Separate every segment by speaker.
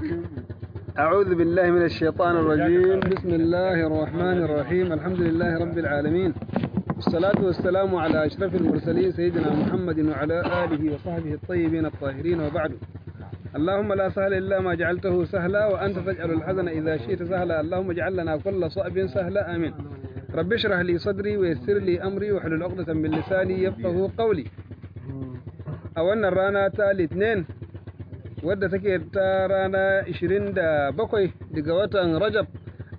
Speaker 1: أعوذ بالله من الشيطان الرجيم بسم الله الرحمن الرحيم الحمد لله رب العالمين والصلاة والسلام على أشرف المرسلين سيدنا محمد وعلى آله وصحبه الطيبين الطاهرين وبعد اللهم لا سهل إلا ما جعلته سهلا وأنت تجعل الحزن إذا شئت سهلا اللهم اجعل لنا كل صعب سهلا آمين رب اشرح لي صدري ويسر لي أمري واحلل عقدة من لساني يفقه قولي أولنا الرانا تالي اثنين wadda take ta rana 27 daga watan Rajab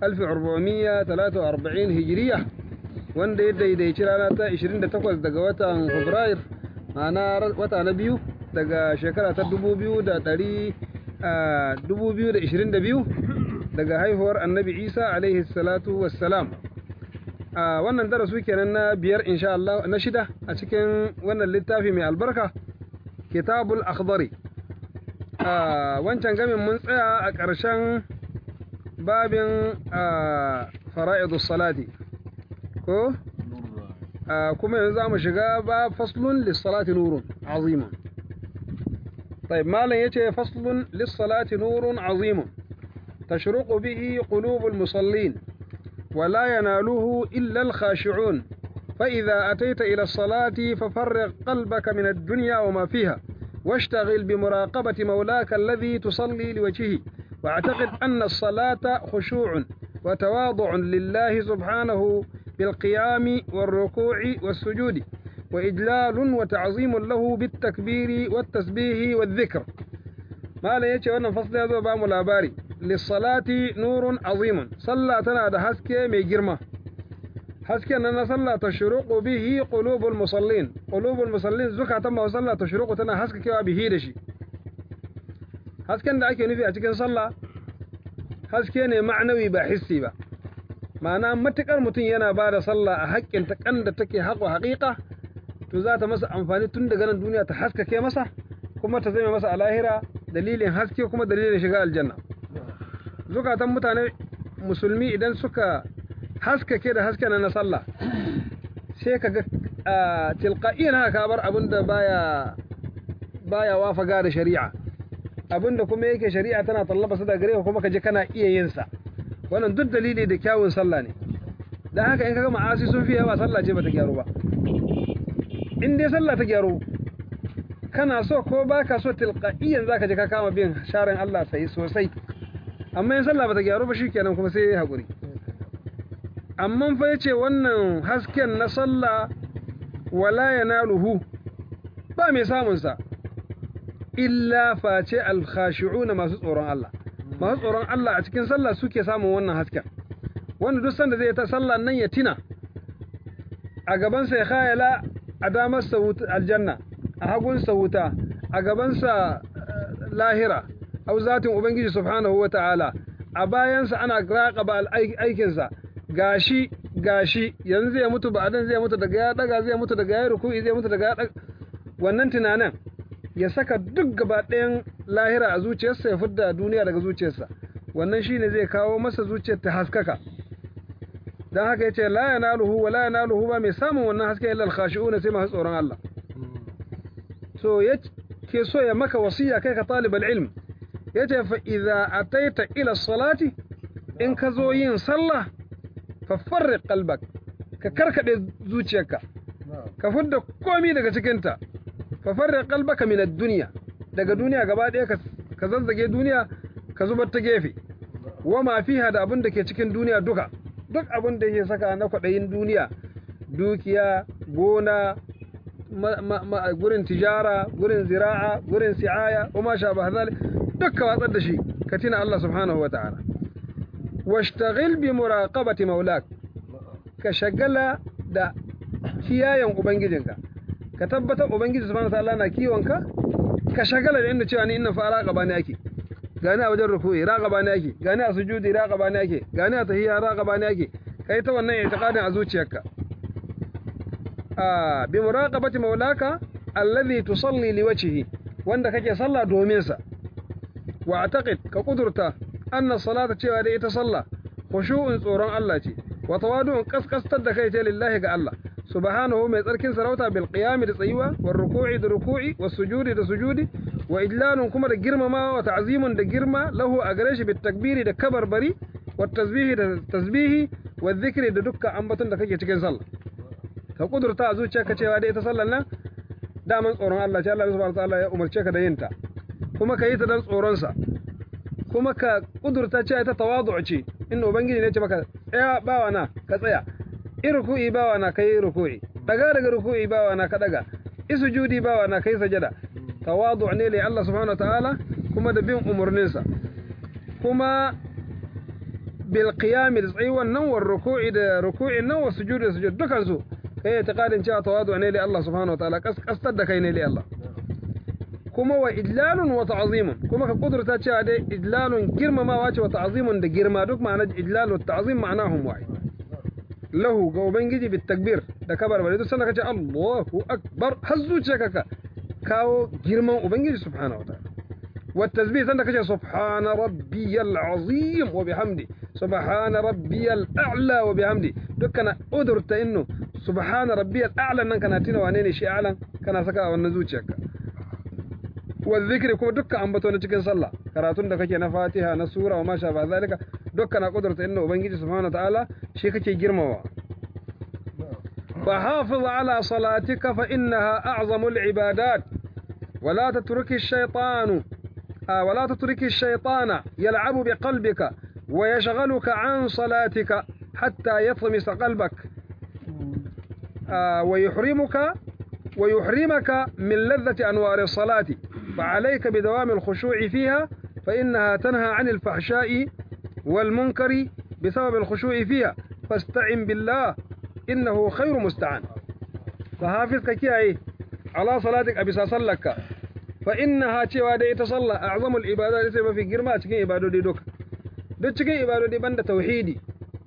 Speaker 1: 1443 Hijiriya wanda ya daidaici rana ta 28 daga watan Fabrair ma'ana wata na biyu daga shekara ta 2022 daga haihuwar Annabi Isa alaihi salatu wassalam a wannan darasu kenan na biyar insha Allah na shida a cikin wannan littafi mai albarka kitabul akhdari wancan gamin mun tsaya a ƙarshen babin fara'idus salati ko kuma yanzu za mu shiga ba faslun lissalati nurun azimun طيب ما لن يتي فصل للصلاة نور عظيم تشرق به قلوب المصلين ولا يناله إلا الخاشعون فإذا أتيت إلى الصلاة ففرغ قلبك من الدنيا وما فيها واشتغل بمراقبة مولاك الذي تصلي لوجهه واعتقد أن الصلاة خشوع وتواضع لله سبحانه بالقيام والركوع والسجود وإجلال وتعظيم له بالتكبير والتسبيح والذكر ما لا يتي وانا فصل هذا بام الأباري للصلاة نور عظيم صلى تنا حسكي مي جرمه hasken nan na sallah ta shuruqu bihi qulubul musallin qulubul musallin zukatan ma sallah ta shuruqu tana haskakewa bihi da shi hasken da ake nufi a cikin sallah haske ne ma'anawi ba hissi ba ma'ana matukar mutum yana ba da sallah a haƙƙin ta kan da take haƙo haƙiƙa to za ta masa amfani tun daga nan duniya ta haskake masa kuma ta zame masa a lahira dalilin haske kuma dalilin shiga aljanna zukatan mutane musulmi idan suka haskake da hasken na sallah sai ka ga tilqa'iyan haka bar abinda baya baya wafaga da shari'a abinda kuma yake shari'a tana tallaba su da gare ka kuma ka je kana iya yin sa wannan duk dalili da kyawun sallah ne dan haka in kaga ma'asi sun fi yawa sallah ce bata gyaru ba in dai sallah ta gyaru kana so ko baka so tilqa'iyan zaka je ka kama bin sharin Allah sai sosai amma in sallah bata gyaru ba shikenan kuma sai hakuri amma fa yace wannan hasken na sallah wala yanaluhu ba mai samun sa illa face alkhashi'una masu tsoron Allah masu tsoron Allah a cikin sallah suke samun wannan hasken wanda duk sanda zai ta sallah nan ya tina a gaban sa ya khayala a damar sa aljanna a hagun sa wuta a gaban sa lahira au zatin ubangiji subhanahu wata'ala a bayan sa ana raqaba aikin sa gashi gashi yanzu zai mutu ba adan zai mutu daga ya daga zai mutu daga ya ruku'i zai mutu daga ya daga wannan tunanin ya saka duk gaba ɗayan lahira a zuciyarsa ya fidda duniya daga zuciyarsa wannan shine zai kawo masa zuciyar ta haskaka dan haka yace la yanaluhu wa la yanaluhu ba mai samun wannan haske illa al-khashi'un sai masu tsoron Allah so yake so ya maka wasiya kai ka talibal ilm yace fa idza ataita ila salati in ka zo yin sallah fafarriq qalbak ka karkade zuciyarka ka fidda komai daga cikinta fafarriq qalbaka min ad-dunya daga duniya gaba ɗaya ka zazzage duniya ka zubar ta gefe wa ma fiha da abin da ke cikin duniya duka duk abin da yake saka na kwaɗayin duniya dukiya gona gurin tijara gurin zira'a gurin si'aya wa ma sha ba duk ka watsar da shi ka tina Allah subhanahu wa ta'ala washtagil bi muraqabati maulak ka shagala da kiyayen ubangijinka ka tabbatar ubangiji subhanahu wataala na kiwonka ka shagala da inda cewa ni inna fa raqaba ne ake gani a wajen ruku'i raqaba ne ake gani a sujudi raqaba ne ake gani a tahiyya raqaba ne ake kai ta wannan i'tiqadin a zuciyarka ah bi muraqabati maulaka alladhi tusalli liwajhihi wanda kake sallah domin sa wa a'taqid ka kudurta anna salata cewa da ita sallah khushu'un tsoron Allah ce wa tawadu'un kaskastar da kai ta lillahi ga Allah subhanahu mai tsarkin sarauta bil qiyami da tsayuwa war ruku'i da ruku'i was sujudi da sujudi wa idlalun kuma da girmama wa ta'zimun da girma lahu a gare shi bit takbiri da kabarbari wa tasbihi da tasbihi wa dhikri da dukkan ambaton da kake cikin sallah ka kudurta a zuciyarka cewa dai ita sallar nan daman tsoron Allah ce Allah subhanahu wa ta'ala ya umarce ka da yin ta kuma ka yi ta dan tsoron sa kuma ka kudurta cewa ita tawadu ce inda ubangiji ne ce maka tsaya bawa na ka tsaya in ruku'i bawa na kai ruku'i daga daga ruku'i bawa na ka daga isujudi bawa na kai sajada tawadu ne li Allah subhanahu wa ta'ala kuma da bin umurninsa kuma bil qiyam da tsayuwan nan war ruku'i da ruku'in nan wa sujudi da sujud dukan su kai itiqadin cewa tawadu ne li Allah subhanahu wa ta'ala kaskastar da kai ne li Allah kuma wa idlalun wa ta'zimun kuma ka kudurta cewa dai idlalun girmamawa ce wa ta'zimun da girma duk ma'ana idlal wa ta'zim ma'anahum wahid lahu ga ubangiji bit takbir da kabar bari duk sanda kace Allahu akbar har zuciyarka ka kawo girman ubangiji subhanahu wa ta'ala wa tasbih sanda kace subhana rabbiyal azim wa bihamdi subhana rabbiyal a'la wa bihamdi dukkan udurta inno subhana rabbiyal a'la nan kana tina wane ne shi a'lan kana saka a wannan zuciyarka wa zikri kuma dukkan ambato na cikin sallah karatun da kake na Fatiha na sura wa masha ba zalika dukkan na kudurta inna ubangiji subhanahu ta'ala shi kake girmawa fa hafiz ala salatika fa innaha a'zamul ibadat ولا تترك الشيطان آه ولا تترك الشيطان يلعب بقلبك ويشغلك عن صلاتك حتى يطمس قلبك آه ويحرمك ويحرمك من لذة أنوار الصلاة فعليك بدوام الخشوع فيها فإنها تنهى عن الفحشاء والمنكر بسبب الخشوع فيها فاستعن بالله إنه خير مستعان فحافظك كي على صلاتك أبي صلك فإنها cewa dai ita sallah a'zamul ibada sai mafi girma a cikin ibadodi duka duk cikin ibadodi banda tauhidi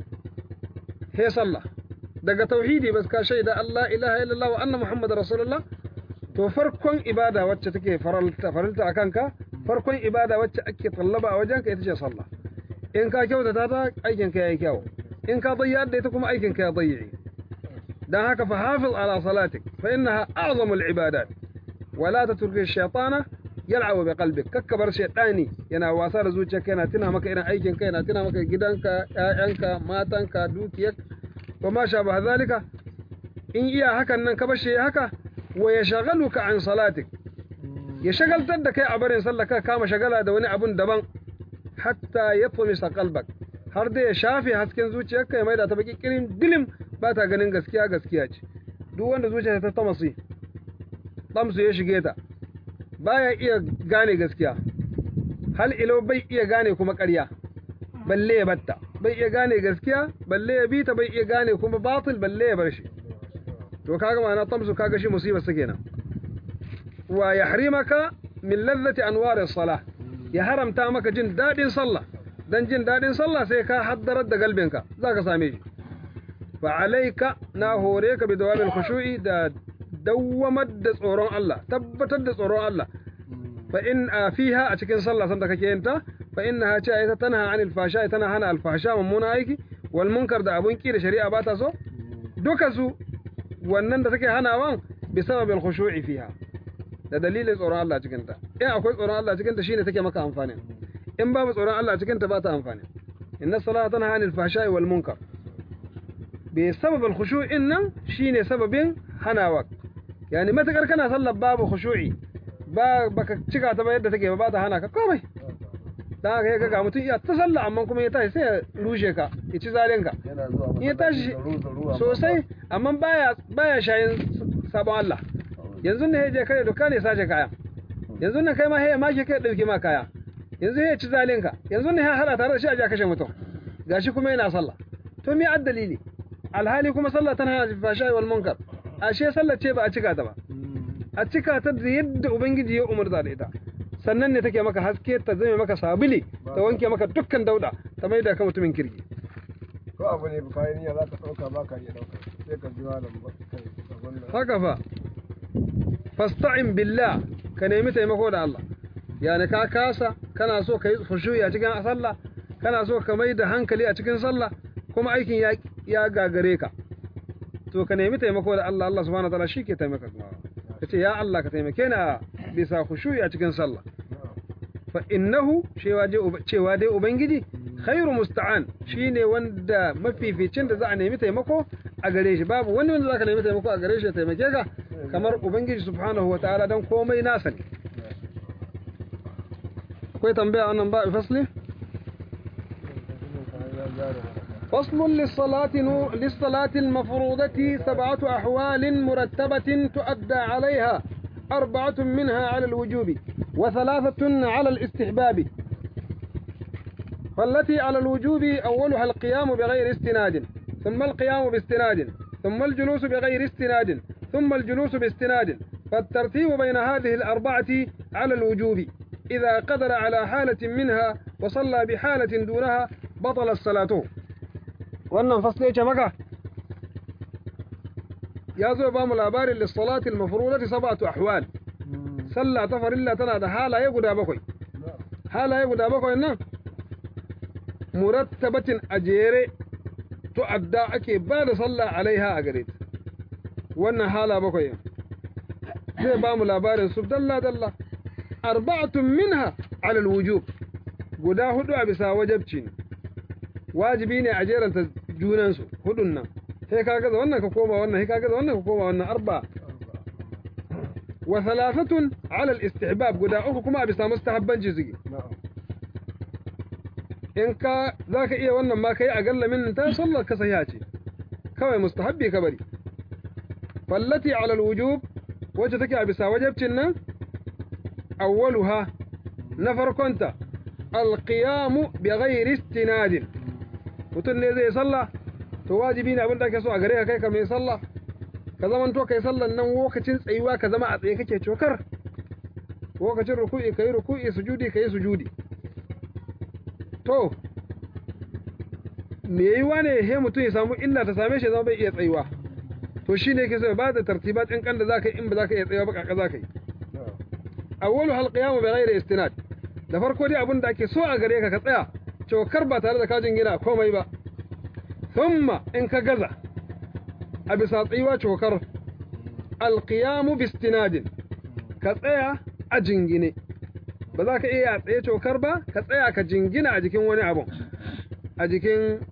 Speaker 1: he sallah daga tauhidi bas ka shaida Allah ilaha illallah wa anna muhammadar rasulullah to farkon ibada wacce take faralta faralta akan ka farkon ibada wacce ake tallaba a wajenka ita ce sallah in ka kyautata ta aikin ka yayi kyau in ka dayya da ita kuma aikin ka ya dayyi dan haka fa hafiz ala salatik fa innaha a'zamul ibadat wala tatruki shaytana yal'abu bi qalbik kakkabar shaytani yana wasa da zuciyarka yana tuna maka irin aikin ka yana tuna maka gidanka ƴaƴanka matanka dukiyar wa ma sha ba zalika in iya hakan nan ka bashe haka wa yashghaluka an salatik ya shagaltar da kai a barin sallah ka kama shagala da wani abun daban hatta yatmisa qalbak har da ya shafe hasken zuciyarka ya maida ta baki kirin dilim ba ta ganin gaskiya gaskiya ce duk wanda zuciyarsa ta tamasi tamsu ya shige ta baya iya gane gaskiya hal ilo bai iya gane kuma ƙarya balle ya batta bai iya gane gaskiya balle ya bita bai iya gane kuma batil balle ya bar shi to kaga ma'ana tamsu kaga shi musibar sa kenan wa yahrimaka min ladhati anwar as-salah ya haramta maka jin dadin sallah dan jin dadin sallah sai ka haddarar da galbinka zaka same shi fa alayka na hore ka bi dawamil khushu'i da dawwamar da tsoron Allah tabbatar da tsoron Allah fa in fiha a cikin sallah sanda kake yin ta fa innaha ce ita tana anil fasha tana hana alfasha mummuna aiki wal munkar da abun ki da shari'a ba ta so duka su wannan da take hanawan bi sababil khushu'i fiha da dalilin tsoron Allah cikin ta in akwai tsoron Allah cikin ta shine take maka amfani in babu tsoron Allah cikin ta ba ta amfani inna salata tana anil fasha wal munkar bi sababil khushu'in nan shine sababin hanawa yani matakar kana sallar babu khushu'i ba baka cika ta ba yadda take ba ta hana ka komai dan haka yaga ga mutum iya ta sallah amma kuma ya tashi sai ya rushe ka ya ci zalin ka in ya tashi sosai amma baya baya shayin sabon Allah yanzu ne yaje kare doka ne sace kaya yanzu ne kai ma sai ya make kai dauke ma kaya yanzu ya ci zalin ka yanzu ne ya hada tare da shi a ja kashe mutum gashi kuma yana sallah to me addalili alhali kuma sallah tana hana fasha wal munkar ashe sallar ce ba a cika ta ba a cika ta da yadda ubangiji ya umarta da ita sannan ne take maka haske ta zame maka sabili ta wanke maka dukkan dauda ta mai da ka mutumin kirki
Speaker 2: ko abu ne kayan niyya za ka ɗauka ba ka iya ɗauka sai ka ji malam ba kai wannan
Speaker 1: haka fa fasta'in billah ka nemi taimako da Allah yani ka kasa kana so ka yi khushu'i a cikin sallah kana so ka mai da hankali a cikin sallah kuma aikin ya ya gagare ka to ka nemi taimako da Allah Allah subhanahu wa ta'ala shi ke taimaka kuma ka ce ya Allah ka taimake ni a bisa khushu'i a cikin sallah fa innahu cewa dai cewa dai ubangiji khairu musta'an shine wanda mafificin da za a nemi taimako a gare shi babu wani wanda zaka nemi taimako a gare shi ya taimake ka kamar ubangiji subhanahu wataala dan komai nasa ne akwai tambaya wannan ba fasli فصل للصلاة نو... للصلاة المفروضة سبعة أحوال مرتبة تؤدى عليها أربعة منها على الوجوب وثلاثة على الاستحباب فالتي على الوجوب أولها القيام بغير استناد ثم القيام باستناد ثم الجلوس بغير استناد ثم الجلوس باستناد فالترتيب بين هذه الأربعة على الوجوب إذا قدر على حالة منها وصلى بحالة دونها بطل الصلاة wannan fasle ya ce maka ya zo ba mu labarin lissalatil mafrudati sab'atu ahwal sallah ta farilla tana da halaye guda bakwai halaye guda bakwai nan murattabatin a jere tu'adda ake ba da sallah alaiha a gare ta wannan hala bakwai zai ba mu labarin su dalla dalla arba'atun minha ala alwujub guda hudu a bisa wajabci ne wajibi ne a jeranta junansu hudun nan sai ka gaza wannan ka koma wannan sai ka gaza wannan ka koma wannan arba wa thalathatun ala al-istihbab guda uku kuma a bisa mustahabbanci suke in ka zaka iya wannan ma kai a galla min ta sallar ka sahiha ce kawai mustahabbi ka bari fallati ala al-wujub wacce take a bisa wajibcin nan awwaluha na farkonta al-qiyamu bi ghairi istinadin mutum ne zai sallah to wajibi ne abin da ake so a gare ka kai ka mai sallah ka zaman to kai sallan nan lokacin tsayuwa ka zama a tsaye kake cokar lokacin ruku'i kai ruku'i sujudi kai sujudi to me yiwa ne he mutum ya samu illa ta same shi zama bai iya tsayuwa to shine yake so ba da tartibat din kan da zaka yi in ba zaka iya tsayuwa ba kaka zaka yi awwalu hal qiyam bi ghairi istinad da farko dai abin da ake so a gare ka ka tsaya cokar ba tare da kajin gina komai ba thumma in ka gaza a bisa tsayuwa cokar alqiyamu bistinadin ka tsaya a jingine ba za ka iya tsaye cokar ba ka tsaya ka jingina a jikin wani abu a jikin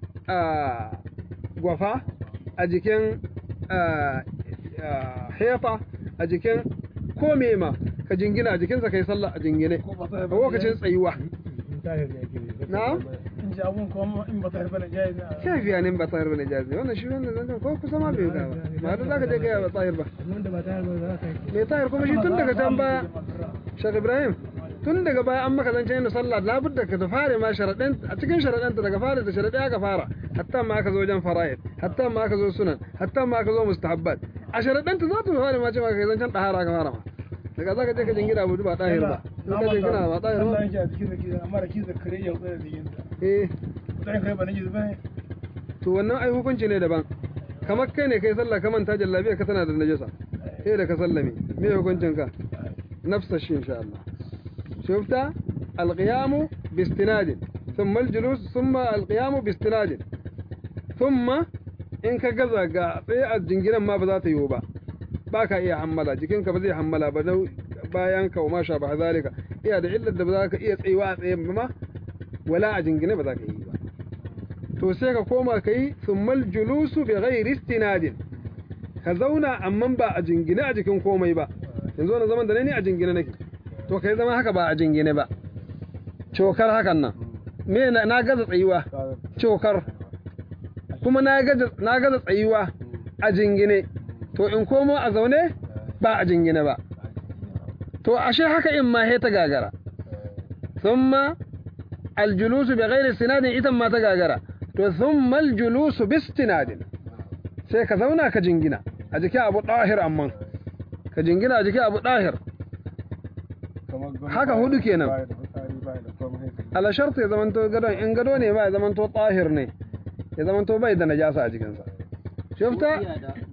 Speaker 1: gwafa a jikin hefa a jikin kome ma ka jingina a jikinsa kai sallah a jingine a lokacin tsayuwa na?
Speaker 3: in ji abun kuma in ba ta harba na jayi na
Speaker 1: kafiya ne ba tahir bane jazi wannan shi wannan zan ko kusa ma bai ga ba ma da zaka je ga ba tahir ba
Speaker 3: wanda ba ta harba za ka yi
Speaker 1: mai tahir kuma shi tun daga can baya Sheikh Ibrahim tun daga baya an maka zancen yin sallah labudda ka ta fare ma sharaɗin a cikin sharaɗin ta daga fara da sharaɗi aka fara hatta ma aka zo wajen fara'id hatta ma aka zo sunan hatta ma aka zo mustahabbat a sharaɗin ta za ta fare ma cewa kai zancen ɗahara aka fara ma daga zaka je ka jingina abu ba tahir ba in ka jingina ba tahir
Speaker 3: Allah
Speaker 1: ba
Speaker 3: yake a cikin da kiza amma da kiza kare ya tsaya da yin ta
Speaker 1: eh
Speaker 3: ta yin kai ba na jizu bane
Speaker 1: to wannan ai hukunci ne daban kamar kai ne kai sallah ka manta jallabiya ka tana da najasa sai da ka sallame me hukuncin ka nafsa shi insha Allah shufta alqiyamu bistinadin thumma aljulus thumma alqiyamu bistinadin thumma in ka gaza ga tsaye a jinginan ma ba za ta yiwu ba ba ka iya hammala jikinka ba zai hammala ba dau bayan ka wa ma sha ba zalika iya da illar da ba za ka iya tsayuwa a tsaye ba ma wala a jingine ba za ka yi ba to sai ka koma ka yi summal julusu bi ghairi istinadin ka zauna amma ba a jingine a jikin komai ba yanzu wannan zaman da ne ni a jingine nake to kai zama haka ba a jingine ba cokar hakan nan me na na gaza tsayuwa cokar kuma na gaza na gaza tsayuwa a jingine to in komo a zaune ba a jingine ba to ashe haka in ma he ta gagara thumma aljulusu bi ghairi istinadin ita ma ta gagara to thumma aljulusu bi istinadin sai ka zauna ka jingina a jikin abu dahir amma ka jingina a jikin abu dahir Haka hudu kenan. ala sharti ya zamanto gadon in gado ne ba ya zamanto tahir ne ya zamanto bai da najasa a jikinsa shufta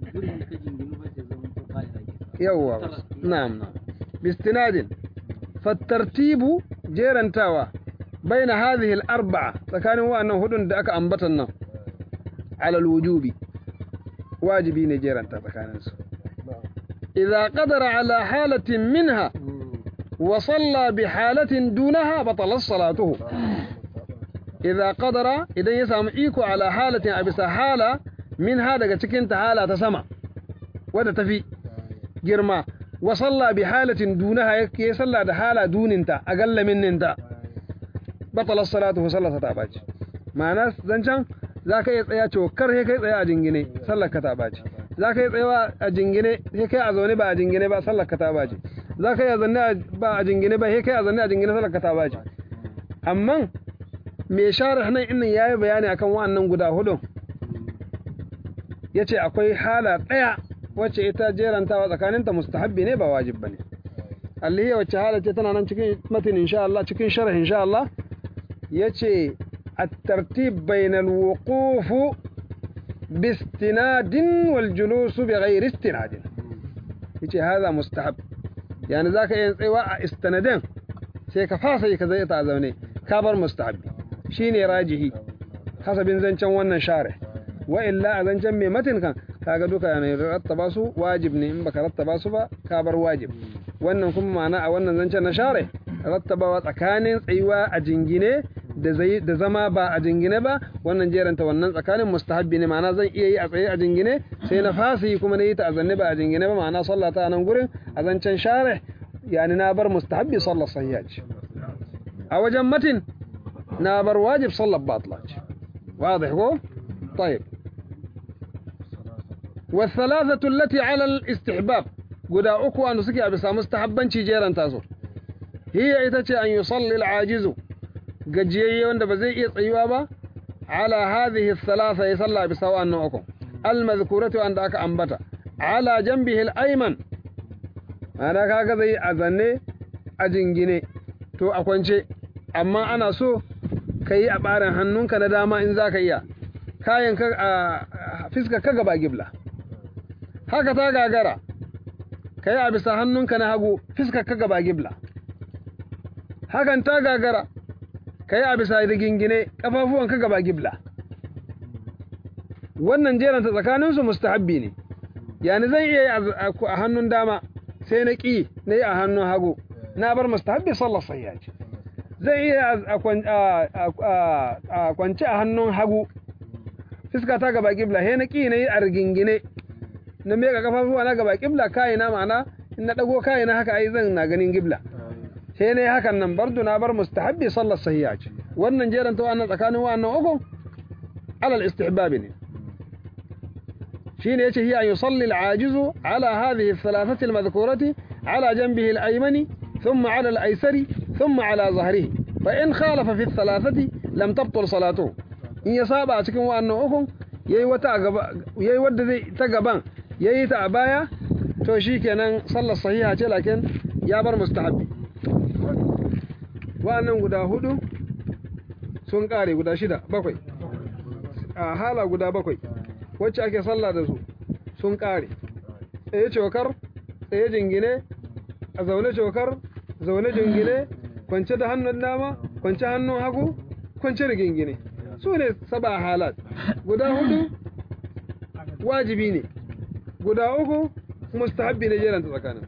Speaker 1: yawwa na'am na'am bistinadin fattartibu jerantawa baina hadhihi al-arba'a tsakanin wa'annan hudun da aka ambatan nan ala al-wujubi wajibi ne jeranta tsakanin su idza qadara ala halatin minha wa salla bi halatin dunaha batalat salatuhu idza qadara idan ya samu iko ala halatin a bisa hala minha daga cikin ta hala ta sama wadda tafi girma wa salla bi halatin dunaha ya salla da hala duninta a gallaminninta batalat salatuhu sallata ta baci ma'ana zancan za ka iya tsaya cokar sai kai tsaya a jingine sallar ka ta baci za ka iya tsayawa a jingine sai kai a zaune ba a jingine ba sallar ka ta baci za ka iya zanne ba a jingine ba sai kai a zanne a jingine sallar ka ta baci amma me share nan innan yayi bayani akan wa'annan guda hudu yace akwai hala daya wacce ita jerantawa tsakaninta mustahabbi ne ba wajib bane alliya wacce hala ce tana nan cikin matin insha Allah cikin sharh insha Allah yace الترتيب بين الوقوف باستناد والجلوس بغير استناد يجي هذا مستحب يعني ذاك ينصيوا استندين sai ka fasa yi ka zai ta zaune ka bar mustahabbi shine rajihi hasabin zancen wannan share wa illa a zancen mai matin kan kaga duka ne rattaba su wajib ne in baka rattaba su ba ka bar wajib wannan kuma ma'ana a wannan zancen na share rattabawa tsakanin tsayuwa a jingine da zama ba a jingine ba wannan jeranta wannan tsakanin mustahabbi ne ma'ana zan iya yi a tsaye a jingine sai na fasi kuma na yi ta a zanne ba a jingine ba ma'ana sallah ta nan gurin a zancen share yani na bar mustahabbi sallar sahiya ce a wajen matin na bar wajib sallar batla ce واضح هو طيب والثلاثة التي على الاستحباب قد أكو أن سكي بس مستحبا جيران تاسو هي إتتي أن يصلي العاجز gajiyayye wanda ba zai iya tsayuwa ba ala hadhihi thalatha ya salla bi sawa annu uku al madhkuratu wanda aka ambata ala janbihi al ayman ana kaga zai azanne a jingine to a kwance amma ana so kai a barin hannunka na dama in zaka iya kayan ka a fiska ka gaba gibla haka ta gagara kai a bisa hannunka na hagu fiska ka gaba gibla hakan ta gagara ka yi a bisa da gingine ƙafafuwan ka gaba gibla wannan jeranta tsakaninsu mustahabbi ne yani zan iya yi a hannun dama sai na ƙi na yi a hannun hagu na bar mustahabbi sallar sayya ce zan iya a kwance a hannun hagu fiska ta gaba gibla sai na ƙi na yi a rigingine na meka ƙafafuwa na gaba gibla kayina ma'ana in na ɗago kayina haka ai zan na ganin gibla sai ne hakan nan bardu na bar mustahabbi sallar sahiya ce wannan jeran ta wannan tsakanin wannan uku alal istihbab ne shine yace hiya yusalli al-ajizu ala hadhihi ath-thalathati al-madhkurati ala janbihi al-aymani thumma ala al-aysari thumma ala zahrihi fa in khalafa fi ath-thalathati lam tabtul salatuhu in ya saba a cikin wannan uku yayi wata gaba yayi wanda zai ta gaban yayi ta a baya to shikenan sallar sahiha ce lakin ya bar mustahabbi wa'annan guda hudu sun kare guda shida bakwai a hala guda bakwai wacce ake sallah da su sun kare tsaye cokar tsaye jingine a zaune cokar zaune jingine kwance da hannun dama kwance hannun hagu kwance da gingine su ne saba halat guda hudu wajibi ne guda uku mustahabbi ne jeranta tsakanin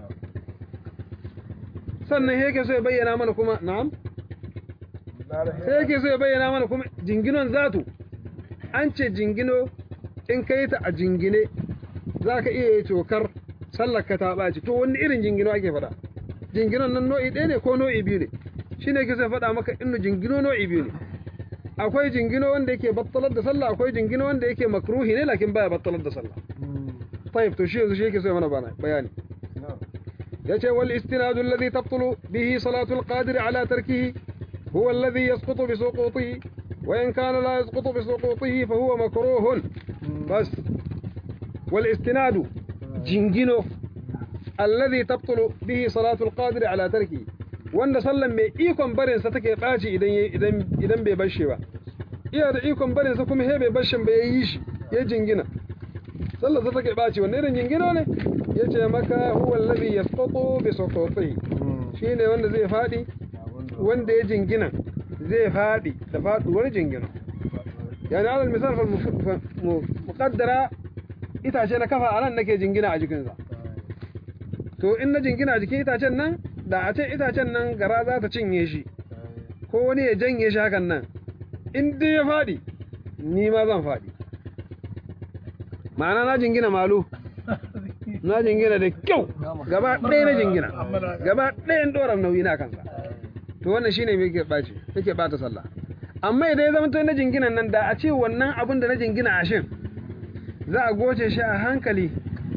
Speaker 1: sannan yake so ya bayyana mana kuma na'am sai yake so ya bayyana mana kuma jinginon zatu an ce jingino in kai ta a jingine za ka iya yi cokar sallar ka ta ɓaci to wani irin jingino ake faɗa jinginon nan nau'i ɗaya ne ko nau'i biyu ne shi ne ke so faɗa maka inda jingino nau'i biyu ne akwai jingino wanda yake battalar da sallah akwai jingino wanda yake makruhi ne lakin baya battalar da sallah طيب to shi yanzu shi yake so ya mana bayani يجي والاستناد الذي تبطل به صلاة القادر على تركه هو الذي يسقط بسقوطه وإن كان لا يسقط بسقوطه فهو مكروه بس والاستناد جنجنو الذي تبطل به صلاة القادر على تركه wanda sallan mai ikon barin sa take baci idan idan idan bai bar shi ba iya da ikon barin sa kuma he bai bar shi ba yayi shi ya jingina sallar sa take baci wannan irin jingino ne yace maka huwa alladhi yasqutu bi suqutihi shine wanda zai fadi wanda ya jingina zai fadi da faduwar jingina yani alal misal fal muqaddara itace na kafa anan nake jingina a jikinsa to in na jingina a jikin itacen nan da a ce itacen nan gara za ta cinye shi ko wani ya janye shi hakan nan in dai ya faɗi ni ma zan faɗi ma'ana na jingina malu na jingina da kyau gaba ɗaya na jingina gaba ɗayan ɗoran nauyi na kansa to wannan shine me yake ɓaci yake ɓata sallah amma idan ya zama to na jinginan nan da a ce wannan abin da na jingina a shin za a goce shi a hankali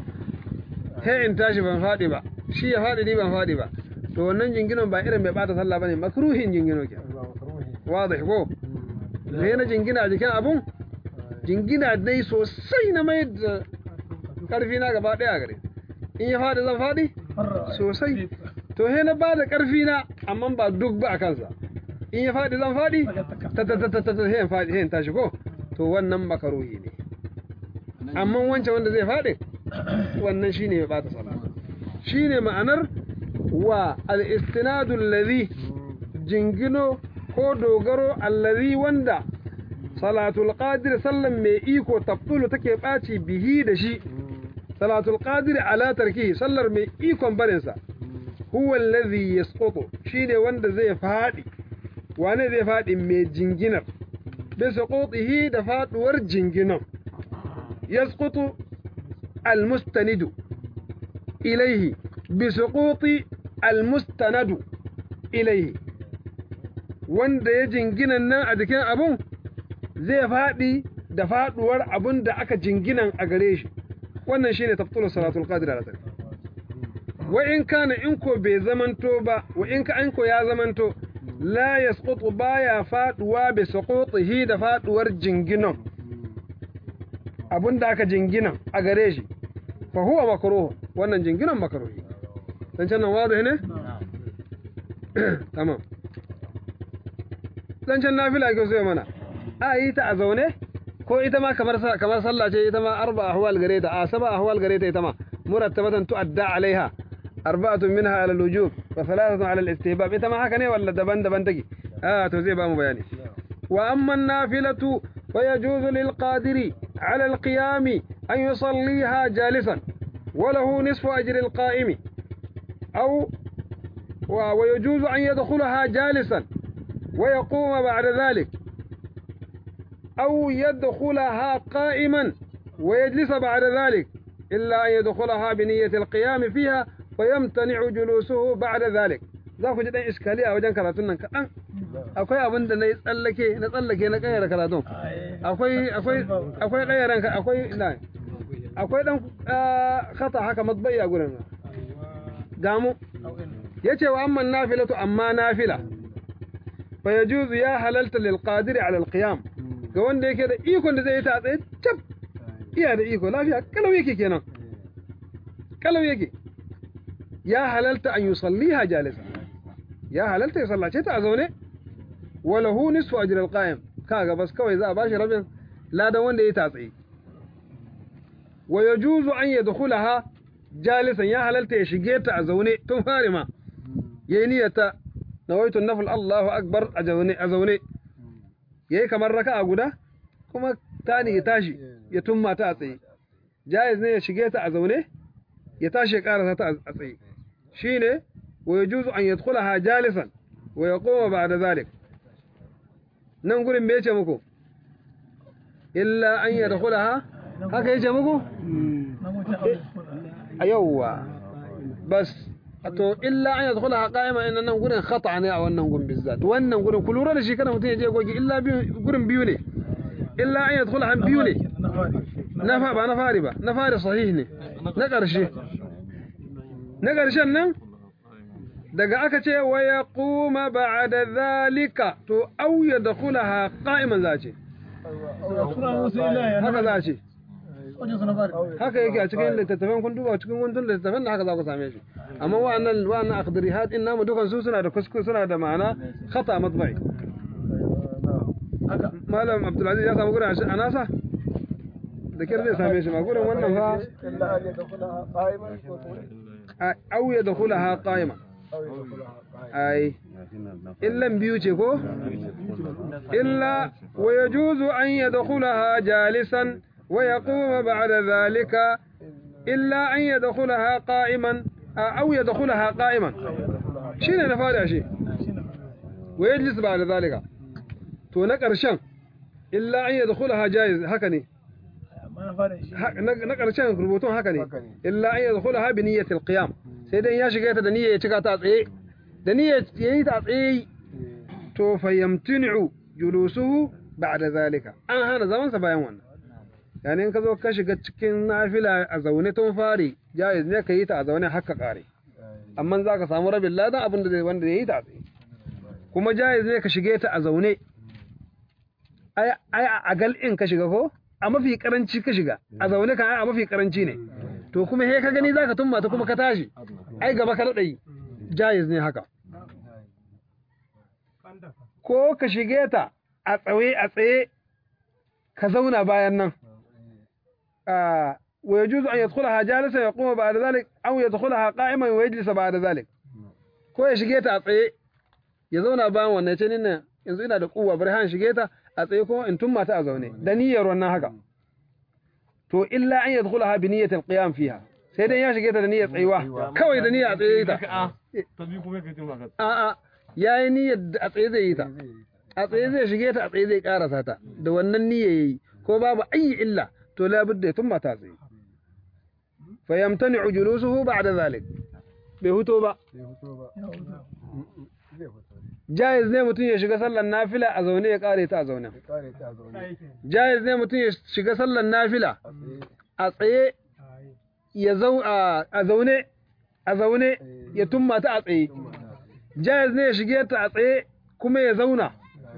Speaker 1: he in tashi ban faɗi ba shi ya faɗi ni ban faɗi ba to wannan jinginan ba irin mai ɓata sallah bane makruhin jingino ke wadih ko sai na jingina a jikin abun jingina dai sosai na mai da karfi na gaba daya gare in ya faɗi zan faɗi sosai to he na bada karfi na amma ba duk ba a kansa in ya faɗi zan faɗi ta ta ta ta ta he in faɗi he in tashi ko to wannan makaruhi ne amma wancan wanda zai faɗi wannan shine ya bata sallah shine ma'anar wa al-istinadu alladhi jingino ko dogaro allazi wanda salatul qadir sallan mai iko tabtulu take ɓaci bihi da shi salatul qadir ala tarkihi sallar mai ikon barin sa huwa allazi yasqutu shine wanda zai fadi wane zai fadi mai jinginar bi saqutihi da faduwar jinginan yasqutu almustanidu ilayhi bi suquti almustanadu ilayhi wanda ya jinginan nan a jikin abun zai faɗi da faɗuwar abun da aka jinginan a gare shi wannan shine tafsirin salatul qadir ala tarki wa in kana in ko bai zamanto ba wa in ka an ko ya zamanto la yasqutu baya faɗuwa bi suqutihi da faɗuwar jinginan abun da aka jinginan a gare shi fa huwa makruh wannan jinginan makruhi dan can nan wazo ne tamam zancen nafila ke so mana a yi ta a zaune ko ita ma kamar kamar sallah ce ita ma arba ahwal gare ta a saba ahwal gare ta ita ma murattabatan tu'adda alaiha arba'atun minha ala al-wujub wa thalathatun ala al-istihbab ita ma haka ne walla daban-daban take a to zai ba mu bayani wa amma an-nafilatu fa yajuzu lil qadiri ala al-qiyam an yusalliha jalisan wa lahu nisfu ajri al-qa'imi aw ويجوز أن يدخلها جالسا ويقوم بعد ذلك أو يدخلها قائما ويجلس بعد ذلك إلا أن يدخلها بنية القيام فيها ويمتنع جلوسه بعد ذلك za ku ji ɗan iskali a wajen karatun nan kaɗan akwai abin da na yi tsallake na tsallake na ƙayyar karatun akwai akwai akwai ƙayyaren ka akwai na akwai ɗan khata haka matbai a gurin gamu yace wa amma nafilatu amma nafila fa yajuzu ya halalta lil qadir ala al qiyam ga wanda yake da ikon da zai yi ta tsaye tab iya da iko lafiya kalau yake kenan kalau yake ya halalta an yusalliha jalisa ya halalta ya sallace ta a zaune wala hu nisfu ajr al qa'im kaga bas kawai za a bashi rabin ladan wanda ya ta tsaye wa yajuzu an yadkhulaha jalisan ya halalta ya shige ta a zaune tun fari ma yayi niyyata nawaitu nafil Allahu akbar a zaune a zaune yayi kamar raka'a guda kuma tani ya tashi ya tumma ta a tsaye jaiz ne ya shige ta a zaune ya tashi ya karasa ta a tsaye shine wa yajuzu an yadkhulaha jalisan wa yaquma ba'da zalik nan gurin me yace muku illa an yadkhulaha haka yace muku a yawwa bas to illa an yadkhulaha qa'ima inna nan gurin khata ne a wannan gurin bizzat wannan gurin ku lura da shi kada mutum ya je gogi illa gurin biyu ne illa an yadkhulaha biyu ne na fa ba na fari ba na fari sahih ne na ƙarshe na ƙarshen nan daga aka ce wa yaquma ba'da zalika to aw yadkhulaha qa'iman za ce haka za ce haka yake a cikin littattafan kun duba cikin kuntun littattafan da haka za ku same shi amma wa'annan wa'annan aqdarihat din namu dukan su suna da kuskure suna da ma'ana khata matba'i malam abdulaziz ya samu gurin a nasa da kyar zai same shi ma gurin wannan fa au ya dakhulaha qa'ima ai illan biyu ce ko illa wa yajuzu an yadkhulaha jalisan ويقوم بعد ذلك إلا أن يدخلها قائما a au yadkhulaha qa'iman shine na fara shi wa yajlis ba'da zalika to na ƙarshen illa an yadkhulaha jaiz haka ne
Speaker 3: amma na fara shi
Speaker 1: Ha- na na ƙarshen rubutun haka ne
Speaker 2: Haka ne.
Speaker 1: illa an yadkhulaha bi niyyati al-qiyam sai dai ya shiga ta da niyyar ya cika ta a tsaye da niyyar yayi ta a tsaye to fayyamtinu julusuhu ba'da zalika an hana zaman sa bayan wannan yani in ka zo ka shiga cikin nafila a zaune tun fari jaiz ne ka yi ta a zaune haka kare amma za ka samu rabin ladan abin da zai wanda ya yi ta a tsaye kuma jaiz ne ka shige ta a zaune ai ai a gal in ka shiga ko a mafi karanci ka shiga a zaune kan ai a mafi karanci ne to kuma he ka gani zaka tumma ta kuma ka tashi ai gaba ka dade jaiz ne haka ko ka shige ta a tsaye a tsaye ka zauna bayan nan آه ويجوز أن يدخلها جالسا يقوم بعد ذلك أو يدخلها قائما ويجلس بعد ذلك ko ya shige ta a tsaye ya zauna bayan wannan ce nan yanzu ina da kuwa bari han shige ta a tsaye kuma in tumma ta a zaune da niyyar wannan haka to illa an yadkhulaha bi niyyati alqiyam fiha sai dai ya shige ta da niyyar tsayuwa kawai da niyyar a tsaye ta
Speaker 4: ta biyu kuma kai tuma ka
Speaker 1: a a yayi niyyar da a tsaye zai yi ta a tsaye zai shige ta a tsaye zai karasa ta da wannan niyyar yayi ko babu ayi illa to la budda ya tumma ta tsaye fa yamtani'u julusuhu ba'da zalik bai huto ba
Speaker 2: Bai fito ba.
Speaker 3: ya huta
Speaker 2: Zai fito.
Speaker 1: jaiz ne mutum ya shiga sallar nafila a zaune ya kare ta a zaune
Speaker 2: Ya kare ta a zaune.
Speaker 1: jaiz ne mutum ya shiga sallar nafila
Speaker 2: A tsaye.
Speaker 1: a tsaye ya zau a a zaune a zaune ya tumma ta a tsaye jaiz ne ya shige ta a tsaye kuma ya zauna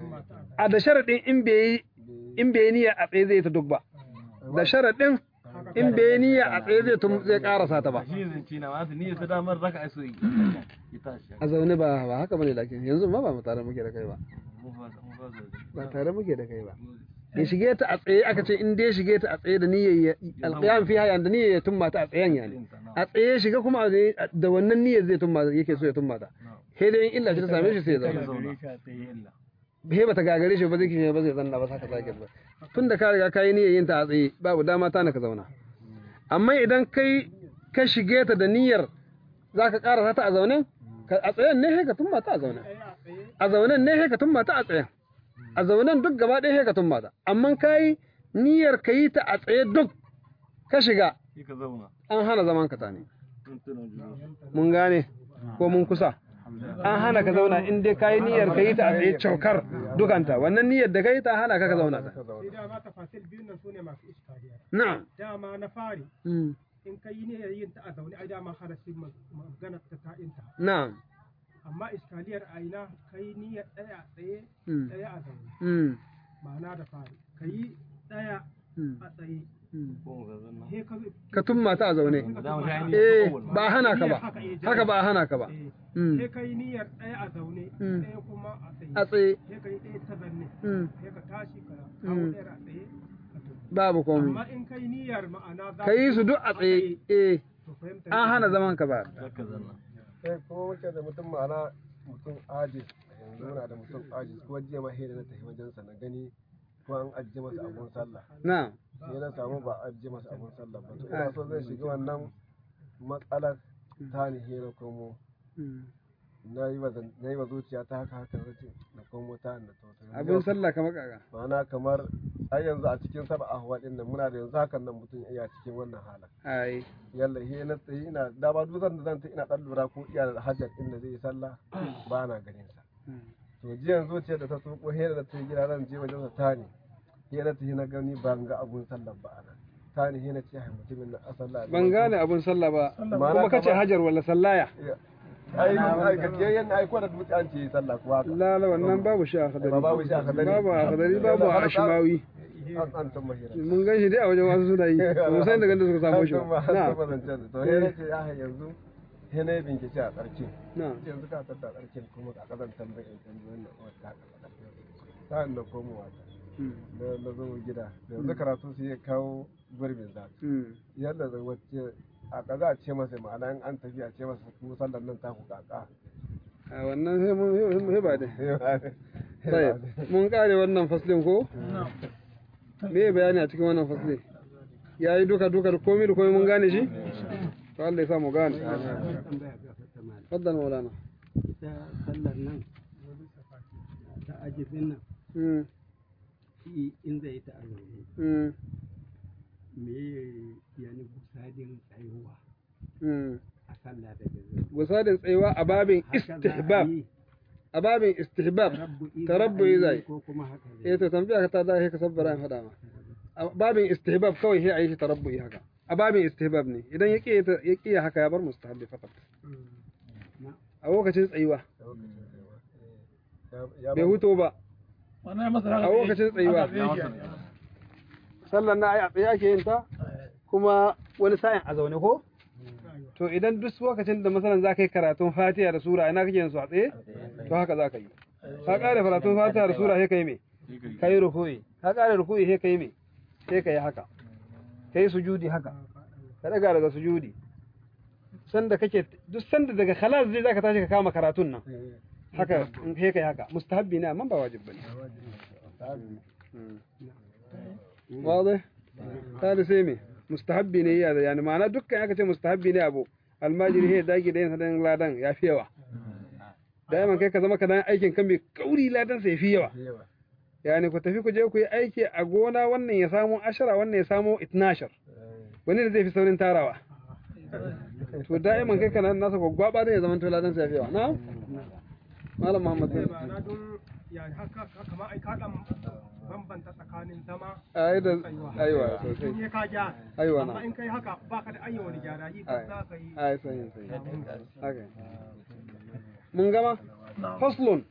Speaker 1: a da sharadin in bai yi in bai yi niyya a tsaye zai ta duk ba da sharadin in bai yi niyya a tsaye zai tum zai karasa ta ba
Speaker 4: shi zance na wata ni ta damar raka ai so yi ya tashi
Speaker 1: a zaune ba ba haka bane lakin yanzu ma ba mu tare muke da kai ba
Speaker 4: mu fa mu fa zo
Speaker 1: ba tare muke da kai ba ya shige ta a tsaye aka ce in dai shige ta a tsaye da niyyar alqiyam fiha yan da niyyar ya tumma ta a tsayen yani a tsaye shiga kuma a tsaye da wannan niyyar zai tumma yake so ya tumma ta sai dai in illa ce ta same shi sai ya zauna
Speaker 4: zauna ta yi illa
Speaker 1: he bata gagare shi ba zai kishe ba zai zanna ba saka sake ba tun da ka riga ka yi niyyar yin ta a tsaye babu dama ta na ka zauna amma idan kai ka shige ta da niyyar za ka karasa ta a zaune ka- a tsayen ne he ka tumma ta a zaune a zaunen ne he ka tumma ta a tsayen a zaunen duk gaba ɗaya he ka tumma ta amma ka yi niyyar ka yi ta a tsaye duk ka shiga
Speaker 4: shi ka zauna
Speaker 1: an hana zaman ka ta ne
Speaker 4: tun tunan juna
Speaker 1: mun gane ko mun kusa an hana ka zauna in dai ka yi niyyar ka yi ta a tsaye caukar dukanta wannan niyyar da ka yi ta hana ka ka zauna ta
Speaker 2: Ka zauna.
Speaker 5: sai dama tafasil biyun nan sune masu iskaliya
Speaker 1: na'am
Speaker 5: dama na fari
Speaker 1: Mm.
Speaker 5: in ka yi niyyar yin ta a zaune ai dama harasin magana ta ta'inta
Speaker 1: na'am
Speaker 5: amma iskaliyar a ina ka yi niyyar ɗaya a tsaye
Speaker 1: Mm.
Speaker 5: ɗaya a zaune
Speaker 1: Mm.
Speaker 5: ma'ana da fari ka yi ɗaya
Speaker 1: Mm.
Speaker 5: a tsaye
Speaker 1: Mm.
Speaker 4: ko mu ga zanna
Speaker 5: he ka
Speaker 1: ka tumma ta a zaune
Speaker 4: da mu ga ni
Speaker 1: eh
Speaker 4: ko
Speaker 1: ba hana ka ba haka ba a hana ka ba
Speaker 5: eh,
Speaker 1: Mm.
Speaker 5: he ka yi niyyar ɗaya a zaune
Speaker 1: Mm.
Speaker 5: ɗaya kuma a tsaye
Speaker 1: a tsaye
Speaker 5: he ka yi ɗaya ta zanne
Speaker 1: Mm.
Speaker 5: he ka tashi ka kawo
Speaker 1: Mm.
Speaker 5: ɗayar a tsaye ka tafi
Speaker 1: babu komai
Speaker 5: amma in ka yi niyyar ma'ana za
Speaker 1: ka yi su duk a tsaye eh
Speaker 5: to fahimta
Speaker 1: an hana zaman ka ba
Speaker 4: zaka zanna
Speaker 2: Sai kuma muke da mutum ma'ana mutum ajis yanzu muna da mutum ajis ko jiya ma hira na tafi wajensa na gani ko an ajiye masa abun sallah
Speaker 1: na'am
Speaker 2: sai na samu ba a ajiye masa abun sallah ba to ina so zai shiga wannan matsalar ta ni hira komo
Speaker 1: Mm.
Speaker 2: na yi wa zan- na yi wa zuciya ta haka haka zace na komo ta na to to yanzu
Speaker 1: abin sallah kamar kaga
Speaker 2: ma'ana kamar ai yanzu a cikin saba ahwa din nan muna da yanzu hakan nan mutum iya cikin wannan halin
Speaker 1: ai
Speaker 2: yalla he na tsaye ina da ba dutsen da zan ta ina dan lura ko iya da hajjar inda zai yi sallah ba na ganin sa
Speaker 1: Mm.
Speaker 2: to jiyan zuciya da ta tsoko he da ta yi gida zan je wajen sa tani he na tafi na gani ban ga abun sallah ba ana tani he na ce hai mutumin na asalla
Speaker 1: ban gane abin sallah ba
Speaker 2: Ma'ana
Speaker 1: kuma kace
Speaker 2: kamar-
Speaker 1: hajar wala sallaya
Speaker 2: ai ai gajiyayyen ai ko da dutse an ce yi sallah kuwa haka
Speaker 1: lala wannan babu shi a hadari
Speaker 2: Ba babu shi a hadari.
Speaker 1: babu a hadari babu a ashimawi
Speaker 2: an an san mahira
Speaker 1: mun gan shi dai a wajen wasu suna yi ba mu san daga da suka samu shi ba
Speaker 2: na
Speaker 1: na
Speaker 2: to he na ce ya yanzu he na yi bincike a tsarki
Speaker 1: na
Speaker 2: yanzu ka tattara tsarkin kuma ka kazan tambayin tambayin nan wata ka sa'an da komowa ta
Speaker 1: Mm.
Speaker 2: na na zo gida yanzu karatu su ya kawo gurbin za
Speaker 1: Mm.
Speaker 2: yadda da wacce a kaza a ce masa ma'ana in an tafi a ce masa kuma sallar nan ta ku kaka
Speaker 1: a wannan sai mun sai ba dai sai mun kare wannan faslin ko me bayani a cikin wannan faslin yayi duka duka da komai da komai mun gane shi to Allah ya sa mu gane
Speaker 6: tambaya ga fata malam
Speaker 1: faddal maulana
Speaker 6: ta sallar nan ta ajibin nan
Speaker 1: mm
Speaker 6: shi in zai ta azauni
Speaker 1: mm
Speaker 6: me yani busadin tsayuwa
Speaker 1: mm
Speaker 6: a sallah da gaza
Speaker 1: gusadin tsayuwa a babin istihbab a babin istihbab tarabbu'i zai
Speaker 6: ko kuma haka
Speaker 1: eh to tambaya ka ta da ka sabbara in faɗa ma a babin istihbab kawai sai a yi shi tarabbu'i haka a babin istihbab ne idan ya ƙi ya ƙi haka ya bar mustahabbi fakat a lokacin tsayuwa bai huto ba
Speaker 3: wannan masara
Speaker 1: a lokacin tsayuwa sallar na ai a tsaye ake yin ta kuma wani sa'in a zaune ko to idan duk lokacin da masalan za ka yi karatun fatiha da sura ina kake yin su a tsaye to haka za ka yi ka ƙara karatun fatiha da sura sai ka yi me ka yi ruku'i ka ƙara ruku'i sai ka yi me sai ka yi haka ka yi sujudi haka ka daga daga sujudi sanda kake duk sanda daga khalas zai zaka tashi ka kama karatun nan haka in sai kai haka mustahabbi ne amma ba wajib bane واضح هذا سيمي mustahabbi ne ya da yani ma'ana dukkan aka ce mustahabbi ne abu almajiri he dagi da yin sadan ladan ya fi yawa daiman kai ka zama ka dan aikin kan mai kauri ladan sai fi yawa yani ku tafi ku je ku yi aiki a gona wannan ya samu ashara wannan ya samu itnashar wani da zai fi saurin tarawa to da'iman kai kana nasa gwaggwaba da ya zama to ladan sai ya fi yawa na malam muhammad bin
Speaker 5: ma'ana don ya haka kamar ai ka dan bambanta tsakanin zama
Speaker 1: ai da
Speaker 5: tsayuwa.
Speaker 1: aiwa sosai
Speaker 5: in ya ka ja
Speaker 1: aiwa
Speaker 5: amma
Speaker 1: na
Speaker 5: in kai haka baka da ayyawa wani gyara yi
Speaker 1: Ai.
Speaker 5: za ka yi
Speaker 1: ai sahin sahin haka mun gama faslun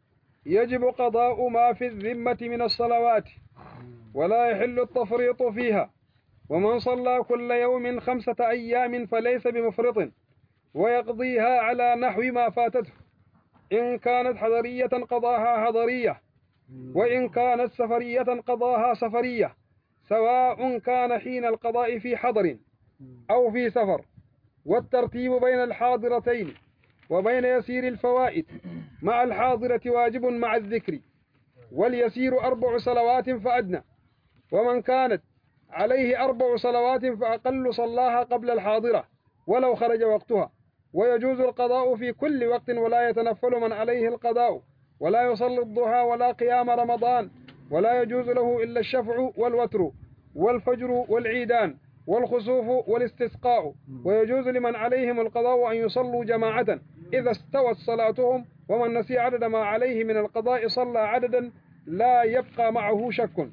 Speaker 1: يجب قضاء ما في الذمة من الصلوات ولا يحل التفريط فيها ومن صلى كل يوم خمسة أيام فليس بمفرط ويقضيها على نحو ما فاتته إن كانت حضرية قضاها حضرية وإن كانت سفرية قضاها سفرية سواء كان حين القضاء في حضر أو في سفر والترتيب بين الحاضرتين وبين يسير الفوائد مع الحاضرة واجب مع الذكر واليسير أربع صلوات فأدنى ومن كانت عليه أربع صلوات فأقل صلاها قبل الحاضرة ولو خرج وقتها ويجوز القضاء في كل وقت ولا يتنفل من عليه القضاء ولا يصلي الضحى ولا قيام رمضان ولا يجوز له إلا الشفع والوتر والفجر والعيدان والخسوف والاستسقاء ويجوز لمن عليهم القضاء أن يصلوا جماعة إذا استوت صلاتهم ومن نسي عدد ما عليه من القضاء صلى عددا لا يبقى معه شك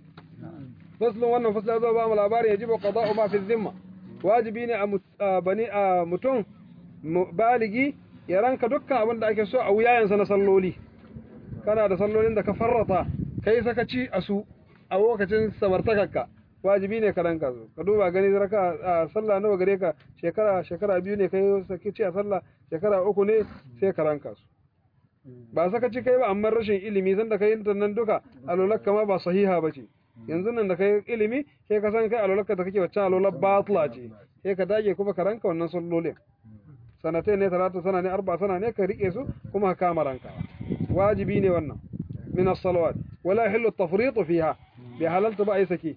Speaker 1: فصل wannan fasla zo ba mu labari yajibu qada'u ma fi dhimma wajibi ne a mut- a bani a mutum mu- baligi ya ranka dukkan abin da ake so a wuyayensa na salloli kana da sallolin da ka farrata kai sakaci a su a lokacin samartakarka wajibi ne ka ranka su ka duba gani raka a sallah nawa gare ka shekara shekara biyu ne kai sakaci a sallah shekara uku ne sai ka ranka su ba sakaci kai ba amma rashin ilimi sanda kai yin nan duka alolakka ma ba sahiha ba ce yanzu nan da kai ilimi sai ka san kai alolakka da kake wacce alolar batla ce sai ka dage kuma ka ranka wannan sallolin sanatai ne talata sana ne arba sana ne ka rike su kuma ka kama ranka wajibi ne wannan min as-salawat wala yahillu at-tafriط fiha bi halalta ba ai saki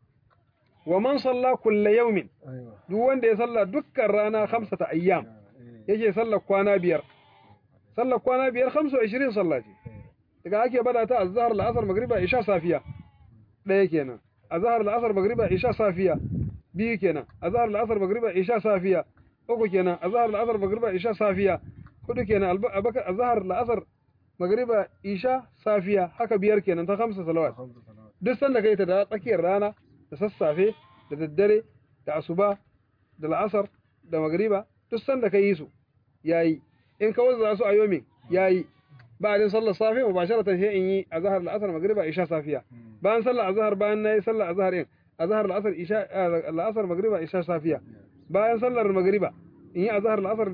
Speaker 1: wa man salla kulla yawmin duk wanda ya salla dukkan rana khamsata ayyam yake sallar kwana biyar sallar kwana biyar 25 sallah ce daga ake bada ta azhar al-asr magriba isha safiya ɗaya kenan azhar al-asr magriba isha safiya biyu kenan azhar al-asr magriba isha safiya uku kenan azhar al-asr magriba isha safiya hudu kenan abaka azhar al-asr magriba isha safiya haka biyar kenan ta khamsa salawat duk sanda kai ta da tsakiyar rana da sassafe da daddare da asuba da la'asar da magriba duk sanda kai su yayi in ka wazza su a yomin yayi ba'din sallar safe mubasharatan sai in yi azhar al-asr magriba isha safiya bayan sallar azhar bayan nayi sallar azhar in azhar al-asr isha al-asr magriba isha safiya bayan sallar magriba in yi azhar al-asr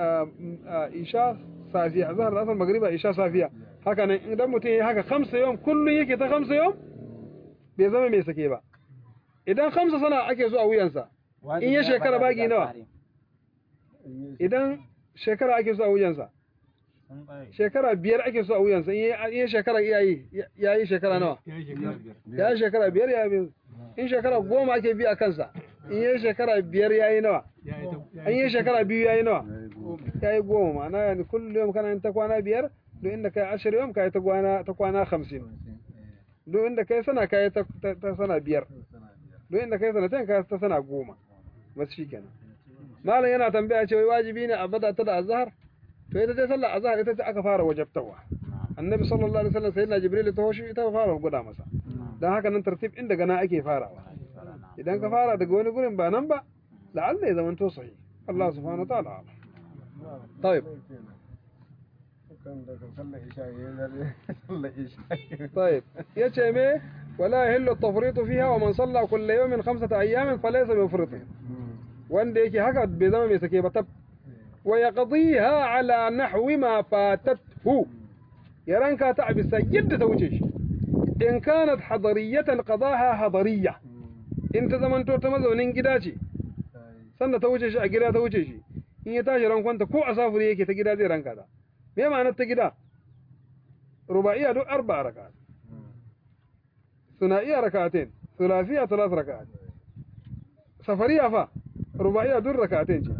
Speaker 1: isha safiya azhar al-asr magriba isha safiya haka nan idan mutum yayi haka khamsa yawm kullun yake ta khamsa yawm bai zama mai sake ba idan khamsa sana ake so a wuyansa in ya shekara bagi nawa idan shekara ake so a wuyansa shekara biyar ake so a wuyansa in ya shekara iyayi ya yi shekara nawa ya yi shekara biyar ya yi in shekara goma ake bi a kansa in yi shekara biyar yayi nawa an yi shekara biyu yayi nawa yayi goma ma'ana yani kullum yau kana yin ta kwana biyar duk inda kai ashirin yau kai ta kwana ta kwana hamsin duk inda kai sana kai ta ta- ta sana biyar duk inda kai sanatin kai ta sana goma bas shikenan malam yana tambaya ce wai wajibi ne a bada ta da azhar to ita dai sallar azhar ita ce aka fara wajabtawa annabi sallallahu alaihi wasallam sayyidina jibril ta hoshi ita fara guda masa dan haka nan tartib din daga nan ake farawa idan ka fara daga wani gurin ba nan ba la'alla ya zamanto sahih Allah subhanahu wa ta'ala a'lam. طيب
Speaker 2: kan daga sallar isha yayin dare sallar isha
Speaker 1: طيب yace me wala yahillu at-tafriṭu fiha wa man salla kull yawmin khamsata ayyamin falaysa mufrit wanda yake haka bai zama mai sake ba tab wa yaqdiha ala nahwi ma fatathu ya ranka ta bisa yadda ta wuce shi in kanat hadariyatan qadaha hadariyya in ta zamanto ta mazaunin gida ce sanda ta wuce shi a gida ta wuce shi in ya tashi rankwanta ko a safuri yake ta gida zai ranka ta me ma'anar ta gida ruba'iyya duk arba'a raka'at ثنائية ركعتين ثلاثية ثلاث ركعات سفرية فا رباعية دور ركعتين شي.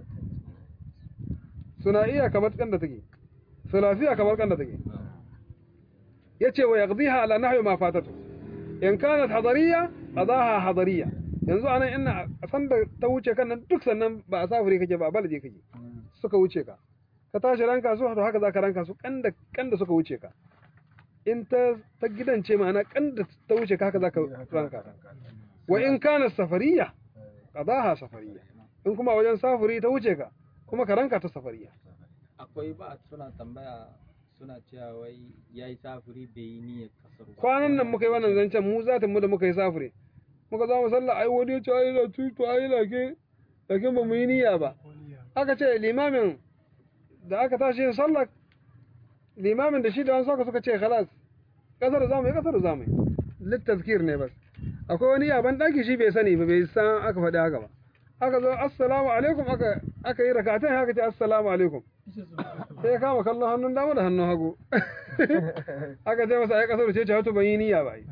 Speaker 1: ثنائية كما كان تجي ثلاثية كما كان تجي يتي ويقضيها على نحو ما فاتته إن كانت حضرية قضاها حضرية yanzu anan ina san da ta wuce kan nan duk sannan ba a safuri kake ba a balade kake suka wuce ka ka tashi ranka su to haka zaka ranka su kanda kanda suka wuce ka in ta ta gidan ce ma'ana kanda ta wuce ka haka zaka ranka ta wa in kana safariya qadaha safariya in kuma wajen safuri ta wuce ka kuma ka ranka ta safariya
Speaker 7: akwai ba suna tambaya suna cewa wai yayi safuri bai yi niyyar kasar ba
Speaker 1: kwanan nan muka yi wannan zancen mu zatin mu da muka yi safuri muka za mu sallah ai wani ya ce ai la tutu ai lake lake ba mu yi niyya ba aka ce limamin da aka tashi yin sallah limamin da shi da wani saka suka ce khalas kasar za mu yi kasar za mu yi littazkir ne bas akwai wani yaban daki shi bai sani ba bai san aka faɗi haka ba aka zo assalamu alaikum aka aka yi rakatan haka ce assalamu alaikum sai ya kama kallon hannun dama da hannun hagu aka ce masa ai kasar ce ce wato ban yi niyya ba ai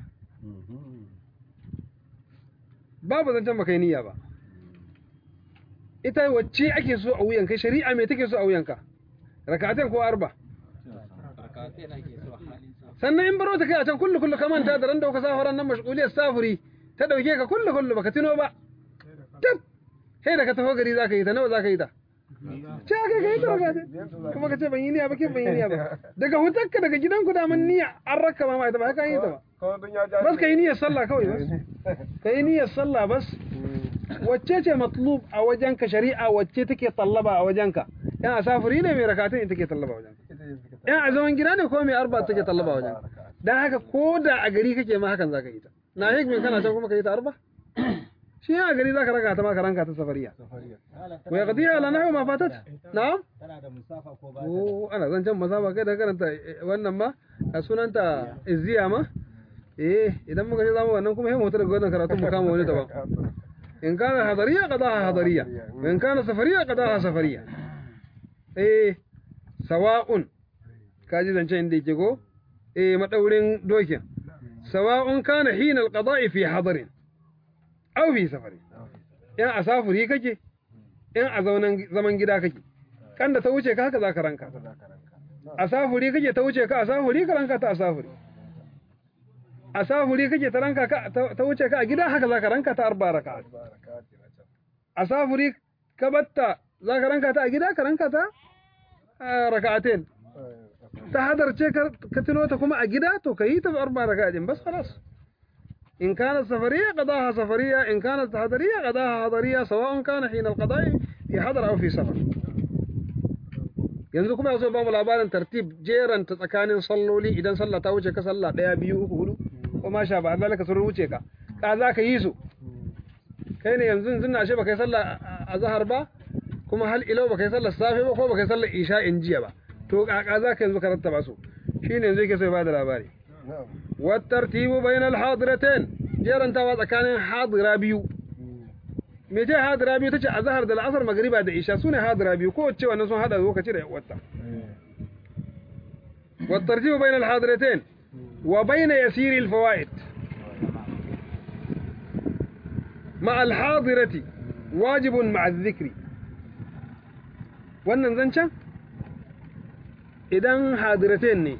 Speaker 1: babu zancen baka yi niyya ba ita wacce ake so a wuyanka shari'a me take so a wuyanka rakatan ko arba
Speaker 7: rakatai na ke so halin sa
Speaker 1: sannan in baro ta kai a can kullu kullu ka manta da ran da ka safaran nan mashguliyar safuri ta dauke ka kullu kullu baka tuno ba tab sai da ka taho gari zaka yi ta nawa zaka yi ta ce aka kai ta raka kuma ka ce ban yi niyya ba kin ban yi niyya ba daga hutarka daga gidanku da man niyya an raka ma ita ba haka yi ta ba
Speaker 2: kawai don ya ja
Speaker 1: bas ka yi niyyar sallah kawai bas ka yi niyyar sallah bas wacce ce matlub a wajenka shari'a wacce take tallaba a wajenka yan asafiri ne mai rakatun ita take tallaba a wajenka yan a zaman gida ne ko mai arba take tallaba a wajenka dan haka ko da a gari kake ma hakan zaka yi ta na hikmin kana can kuma ka yi ta arba shi yan a gari zaka raka ta ma ka ranka ta safariya wa yaqdiha ala nahwi ma fatat na'am
Speaker 7: tana da musafa ko ba
Speaker 1: Oh, ana zancen masaba kai da karanta eh, wannan ma a sunanta izziya ma eh idan muka ce zamu wannan kuma sai mu daga wannan karatu mu kama wani daban in kana hadariya qadaha hadariya wa in kana safariya qadaha safariya eh sawa'un kaji zancen inda yake ko eh madaurin dokin sawa'un kana hina alqada'i fi hadarin aw fi safari in a safuri kake in a zaunan zaman gida kake kan da ta wuce ka haka za ka ranka a safuri kake ta wuce ka a safuri ka ranka ta a safuri a safuri kake ta ranka ka ta ta wuce ka a gida haka za ka ranka ta arba raka a safuri ka batta za ka ranka ta a gida ka ranka ta a raka'atain ta hadarce ka ka tuno ta kuma a gida to ka yi ta arba raka'atin bas khalas إن كانت سفرية قضاها سفرية إن كانت حضرية قضاها حضرية سواء كان حين القضاء في حضر أو في سفر yanzu kuma yaso ba mu labarin tartib jeran ta tsakanin salloli idan sallah ta wuce ka sallah daya biyu uku hudu ko ma sha ba Allah ka sun wuce ka ka za ka yi su kai ne yanzu yanzu na ashe baka yi sallah a zahar ba kuma hal ilau baka yi sallah safe ba ko baka yi sallah isha in jiya ba to ka ka za ka yanzu ka rattaba su shine yanzu yake so ya bada labari
Speaker 2: na'am
Speaker 1: wa tartibu bainal hadiratain jerantawa tsakanin hadira biyu me ce hadira biyu tace azhar da al'asar magriba da isha sune hadira biyu ko wacce wannan sun hada lokaci da wata wa tartibu bainal hadiratain wa bain yasiri al fawaid مع الحاضرة wajibun ma'a dhikri wannan zancen idan hadiratain ne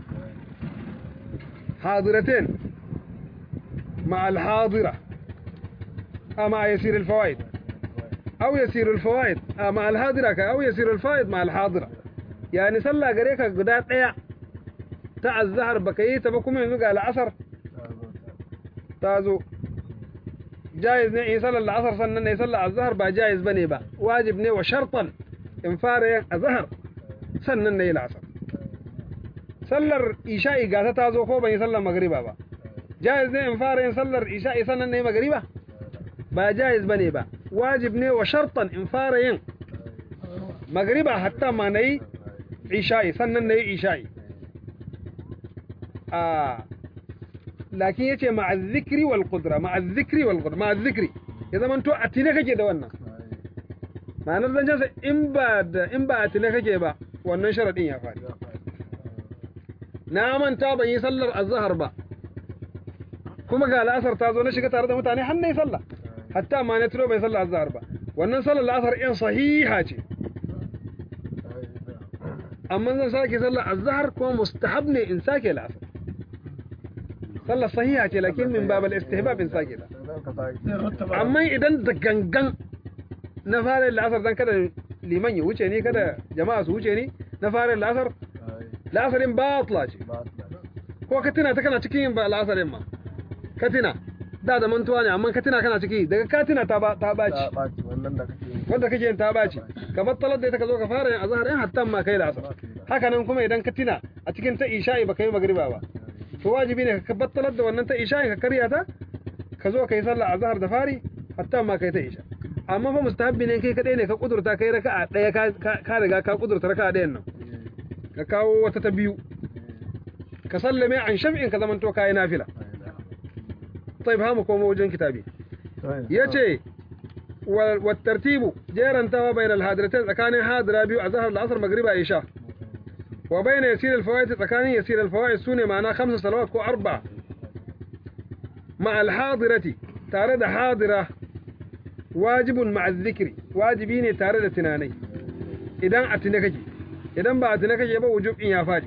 Speaker 1: hadiratain مع الحاضرة أو مع يسير الفوائد أو يسير الفوائد أو مع الهادرة أو يسير الفائد مع الحاضرة يعني صلى قريكا قدات ايا تاع الزهر بكيتا بكم ينزق على عصر تازو جائز ne in sallar la'asar sannan ne sallar azhar ba jaiz bane ba wajib ne wa shartan in fara yin azhar sannan ne la'asar sallar isha'i gata ta zo ko ban yi sallar magriba ba jaiz ne in fara yin sallar isha'i sannan ne magriba ba jaiz bane ba wajib ne wa shartan in fara yin magriba hatta ma nayi isha'i sannan nayi isha'i a lakin yace ma'a dhikri wal qudra ma'a dhikri wal qudra ma'a dhikri ya zaman to a tine kake da wannan ma'anar zancen sa in ba da in ba a tine kake ba wannan sharadin ya faɗi na manta ban yi sallar azhar ba kuma ga la'asar ta zo na shiga tare da mutane har nayi sallah hatta ma na tuno bai sallar azhar ba wannan sallar la'asar in sahiha ce amma zan sake sallar azhar kuma mustahab ne in sake la'asar sallar sahiha ce lakin min babal istihbab in sake ta amma idan da gangan na fara la'asar dan kada liman ya wuce ni kada jama'a su wuce ni na fara la'asar la'asarin batla ce ko ka tuna ta kana cikin yin ba la'asarin ma ka tuna da da mantuwa ne amma ka tuna kana ciki daga ka tuna ta ba ta baci
Speaker 2: wannan da kake yi
Speaker 1: wanda kake yin ta baci ka battalar da ita ka zo ka fara yin azhar in hatta ma kai la'asar haka nan kuma idan ka tuna a cikin ta isha'i baka yi magriba ba to wajibi ne ka battalar da wannan ta isha'i ka karya ta ka zo ka yi sallah azhar da fari hatta ma kai ta isha amma fa mustahabbi ne kai kadai ne ka kudurta kai raka'a daya ka ka riga ka kudurta raka'a dayan nan ka kawo wata ta biyu ka sallame an shaf'in ka zamanto kai nafila طيب ها مكومو وجن كتابي يجي والترتيب جيران توا بين الهادرتين تكاني هادرة بيو أزهر العصر مغربا إيشا وبين يسير الفوائد تكاني يسير الفوائد سوني معناه خمس صلوات كو أربعة مع الحاضرة تارد حاضرة واجب مع الذكر واجبين تارد تناني إذن أتنكجي إذن با أتنكجي يبا وجوب إن يافادي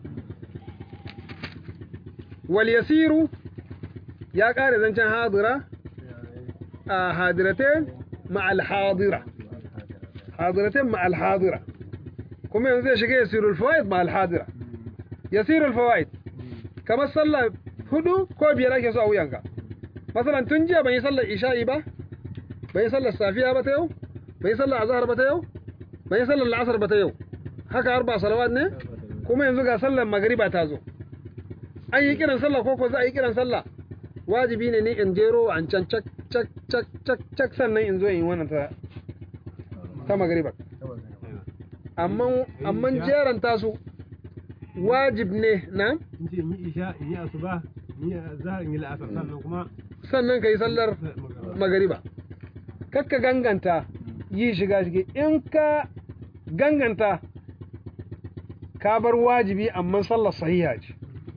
Speaker 1: واليسير ya ƙare zancen hadira a hadiratain ma'al hadira hadiratain ma'al hadira kuma yanzu zai shiga yasirul fawaid ma'al hadira yasirul fawaid kamar sallah hudu ko biyar ake so a wuyanka masalan tun jiya ban yi sallar isha'i ba ban yi sallar safiya ba ta yau ban yi sallar azhar ba ta yau ban yi sallar la'asar ba ta yau haka arba salawat ne kuma yanzu ga sallar magariba ta zo an yi kiran sallah ko ko za a yi kiran sallah wajibi ne ni in jero an can cak cak cak cak cak sannan in zo in wannan ta ta magriba amma amma jeran tasu wajib ne na
Speaker 5: in ce yi isha in yi asuba in yi zahar in yi la'asar sannan kuma
Speaker 1: sannan kai sallar magriba kakka ganganta yi shiga shige in ka ganganta ka bar wajibi amma sallar sahiha ce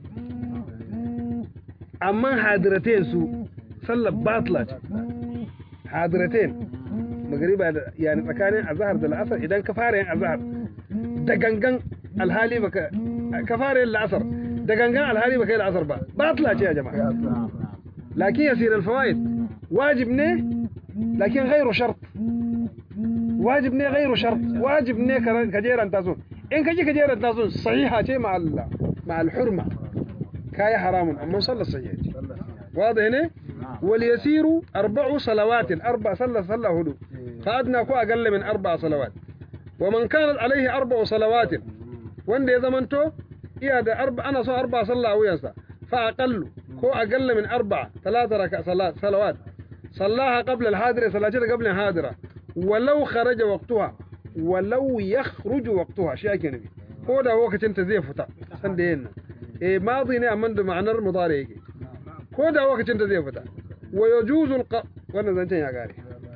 Speaker 1: amma hadiratain su sallar batla ce hadiratain magariba da yani tsakanin azhar da la'asar idan ka fara yin azhar da gangan alhali baka ka fara yin la'asar da gangan alhali baka yi la'asar ba batla ce ya jama'a lakin yasir alfawaid wajib ne lakin ghairu shart wajib ne ghairu shart wajib ne ka jeranta su in ka ji ka jeranta su sahiha ce ma Allah ma al-hurma كاي حرام أما صلى الصحيح واضح هنا واليسير أربع صلوات أربع صلى صلى هدو فأدنى كو أقل من أربع صلوات ومن كانت عليه أربع صلوات وان دي زمنتو إيا دا أربع أنا صو أربع صلى أو ينسى فأقل كو أقل من أربع ثلاثة ركع صلاة صلوات صلاها قبل الحاضرة صلاة قبل الحاضرة ولو خرج وقتها ولو يخرج وقتها شيء كنبي ko da lokacin ta zai fita san da yin eh madi ne amma da ma'anar mudari yake ko da lokacin ta zai fita wa yajuzu alqa wannan zancen ya gare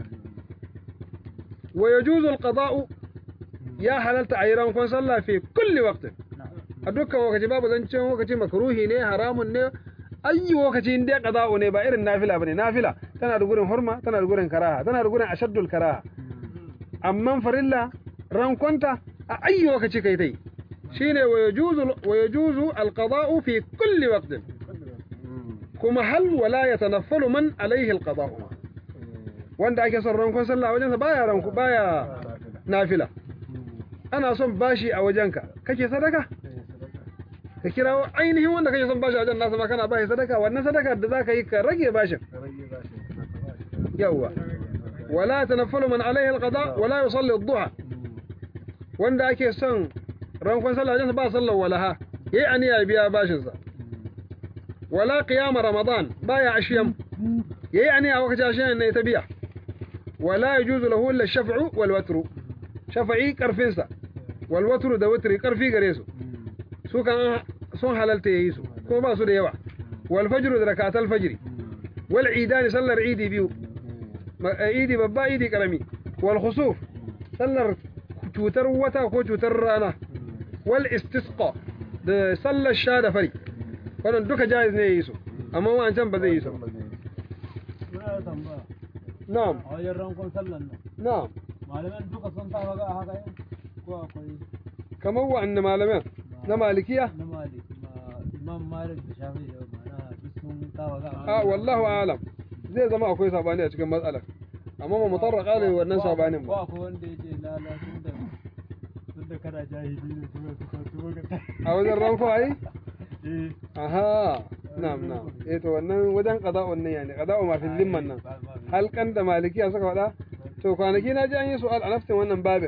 Speaker 1: wa yajuzu alqada'u ya halalta a yi rankon sallah fi kulli waqtin a dukkan lokaci babu zancen lokaci makruhi ne haramun ne ayi lokaci in dai qada'u ne ba irin nafila bane nafila tana da gurin hurma tana da gurin karaha tana da gurin ashaddul karaha amma farilla rankonta a ayi lokaci kai tai shine wa yajuzu wa yajuzu alqada'u fi kulli waqtin kuma hal wala yatanaffalu man alayhi alqada'u wanda ake son rankon sallah a wajensa baya ranku baya nafila ana son bashi a wajenka kake sadaka ka kirawo ainihin wanda kake son bashi a wajen nasa ma kana bashi sadaka wannan sadaka da zaka yi ka rage bashin yawwa wala tanaffalu man alaihi alqada wala yusalli ad-duha wanda ake son rankon sallah wajen ba sallar walaha yayi aniya biya bashin sa wala qiyam ramadan baya ashiyam yayi aniya wakati ashiyan ne ta biya wala yajuzu lahu illa ash-shaf'u wal watru shafa'i karfin sa wal watru da watri karfi gare su su kan sun halalta yayi su kuma ba su da yawa wal fajr da rakatul fajr wal idani sallar idi biyu idi babba idi karami wal khusuf sallar cutar wata ko cutar rana wal istisqa da sallar sha da fari wannan duka jaiz ne yi su amma wancan ba zai yi su ba
Speaker 4: Muna da tambaya.
Speaker 1: na'am
Speaker 4: A wajen rankon sallan nan.
Speaker 1: na'am
Speaker 4: Malaman duka sun sa maka a haka yin? Ko akwai
Speaker 1: kamar wa'anne malaman na malikiya
Speaker 4: na Malik, ma Imam Malik da Shafi da mana duk sun sa maka a
Speaker 1: a wallahu alam zai zama akwai sabani a cikin matsalar amma ba mu tarraka da wannan sabanin
Speaker 4: Ko
Speaker 1: ba
Speaker 4: akwai wanda ya ce lala tun da tun da kana jahili ne kuma suka tuwo ka
Speaker 1: a wajen ranko ai
Speaker 4: Eh.
Speaker 1: aha na'am na'am eh to wannan wajen qada'un ne yani qada'u ma fil limman nan halkan da malikiya suka faɗa to kwanaki na ji an yi su'al a nafsin wannan babin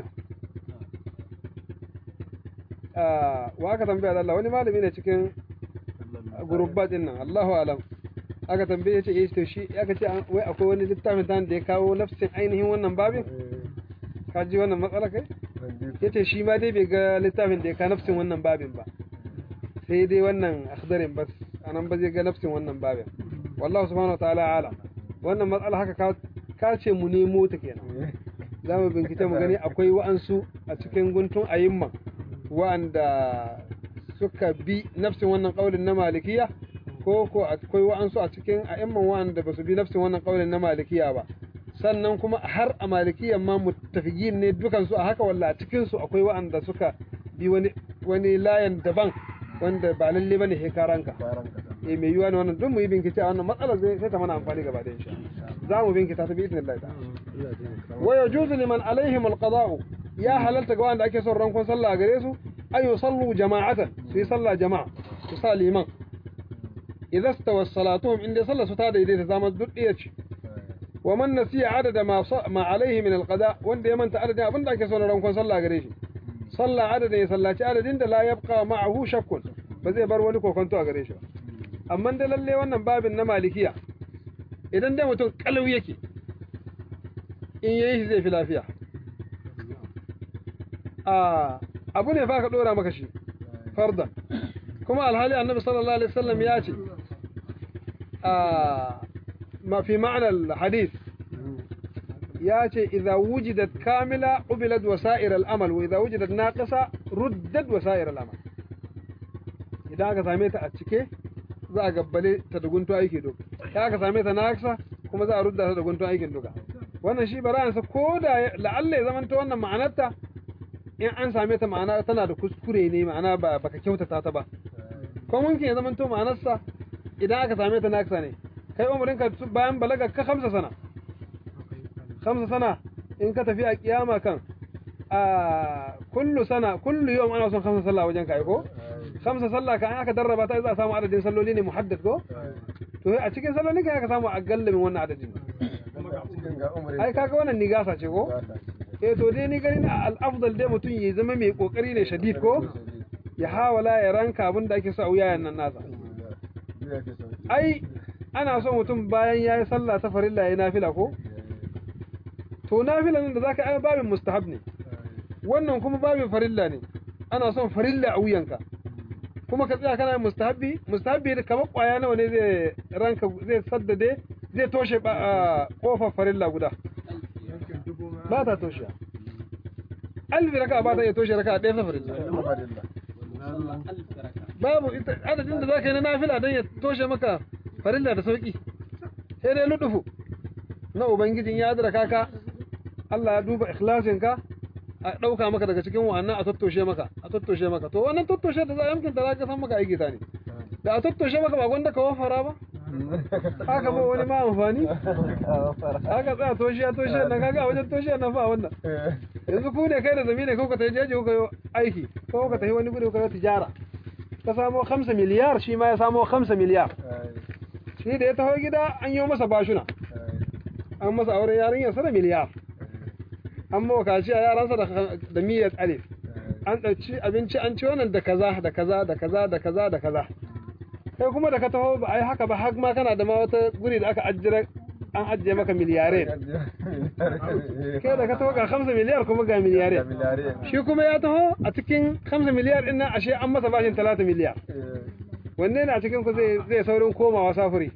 Speaker 1: Ah, wa aka tambaya da Allah wani malami ne cikin gurubbat din nan Allahu alam aka tambaye ce eh to shi aka ce an- wai akwai wani littafin tan da ya kawo nafsin ainihin wannan babin ka ji wannan matsala kai yace shi ma dai bai ga littafin da ya kawo nafsin wannan babin ba sai dai wannan akhdarin bas anan ba zai ga nafsin wannan babin wallahu subhanahu wa ta'ala alam wannan matsala haka ka ka ce mu nemo ta kenan za mu bincike mu gani akwai wa'ansu a cikin guntun ayimma wa'anda suka bi nafsin wannan kaulin na malikiya ko ko akwai wa'ansu a cikin a'imman wa'anda ba su bi nafsin wannan kaulin na malikiya ba sannan kuma har a malikiyan ma muttafiqin ne dukansu a haka walla a cikin su akwai wa'anda suka bi wani wani layan daban wanda ba lalle bane he karanka eh mai yiwa ne wannan duk mu yi bincike a wannan matsalar zai sai ta mana amfani gaba da insha Allah za mu bincika ta bi idnillahi ta'ala wa yajuzu liman alaihim alqada'u ya halalta ga wanda ake son rankon sallah a gare su ay yusallu jama'atan su yi sallah jama'a su sa liman idza stawa salatuhum inda sallah su ta daidaita zama duk ɗaya ce wa man nasiya adada ma sa- ma alaihi min alqada wanda ya manta adadin abinda ake son rankon sallah a gare shi sallah adadin ya sallaci adadin da la yabqa ma'ahu shakkun ba zai bar wani kokonto a gare shi ba amma da lalle wannan babin na malikiya idan dai mutum kalau yake in yayi shi zai fi lafiya a abu ne fa ka dora maka shi fardan kuma alhali annabi sallallahu alaihi wasallam ya ce a ma fi ma'anar hadith ya ce idza wujidat kamila ubilat wasa'ir al-amal wa idza wujidat naqisa ruddat wasa'ir al-amal idan aka same ta a cike za a gabbale ta da guntun aiki duka idan aka same ta naqisa kuma za a rudda ta da guntun aikin duka wannan shi bara'ansa ko da la'alla ya zamanta wannan ma'anarta in an same ta ma'ana tana da kuskure ne ma'ana ba baka kyautata ta ba ko mumkin ya zamanto ma'anarsa idan aka same ta naqisa ne kai umarin ka bayan balaga ka kamsa sana kamsa sana in ka tafi a kiyama kan a kullu sana kullu yawm ana son kamsa sallah wajen kai ko kamsa sallah kan aka darraba ta za a samu adadin salloli ne muhaddad ko to a cikin sallolin ka aka samu a gallamin wannan adadin ai kaga wannan nigasa ce ko eh to dai ni gani na al-afdal dai mutum ya zama mai kokari ne shadid ko ya hawala ya ranka abin da ake so a wuyayen nan nasa ai ana so mutum bayan yayi sallah ta farilla yayi nafila ko to nafila nan da zaka ai babin mustahab ne wannan kuma babin farilla ne ana son farilla a wuyanka kuma ka tsaya kana yin mustahabbi mustahabbi da kamar kwaya nawa ne zai ranka zai saddade zai toshe ba a kofar farilla guda ba ta toshe alfi raka ba ta iya toshe raka ɗaya ta farilla
Speaker 7: sallah alf raka
Speaker 1: babu ita adadin da zaka yi na nafila don ya toshe maka farilla da sauki sai dai ludufu na ubangijin ya adraka ka Allah ya duba ikhlasin ka a dauka maka daga cikin wannan a tattoshe maka a tattoshe maka to wannan tattoshe da za a yamkin da zaka san maka aiki ta ne da a tattoshe maka ba gwanda ka wafara ba haka ba wani ma amfani haka tsaya toshiya toshiya nan kaga a wajen toshiya nan fa wannan yanzu ku ne kai da zami ne ko ka tafi jeji ko ka yi aiki ko ka tafi wani gudu ka yi tijara ka samo 5 miliyar shi ma ya samo 5 miliyar shi da ya taho gida an yi masa bashuna an masa auren yarinyar sa da miliyar an mawa kaci a yaransa da da miyar alif an ɗauki abinci an ci wannan da kaza da kaza da kaza da kaza da kaza kai kuma da ka taho ba a yi haka ba har ma kana da ma wata guri da aka ajjira an ajiye maka miliyare kai da ka taho ga 5 miliyar kuma ga miliyare shi kuma ya taho a cikin 5 miliyar din nan ashe an masa bashin 30 miliyar wanne ne a cikin ku zai zai saurin komawa safuri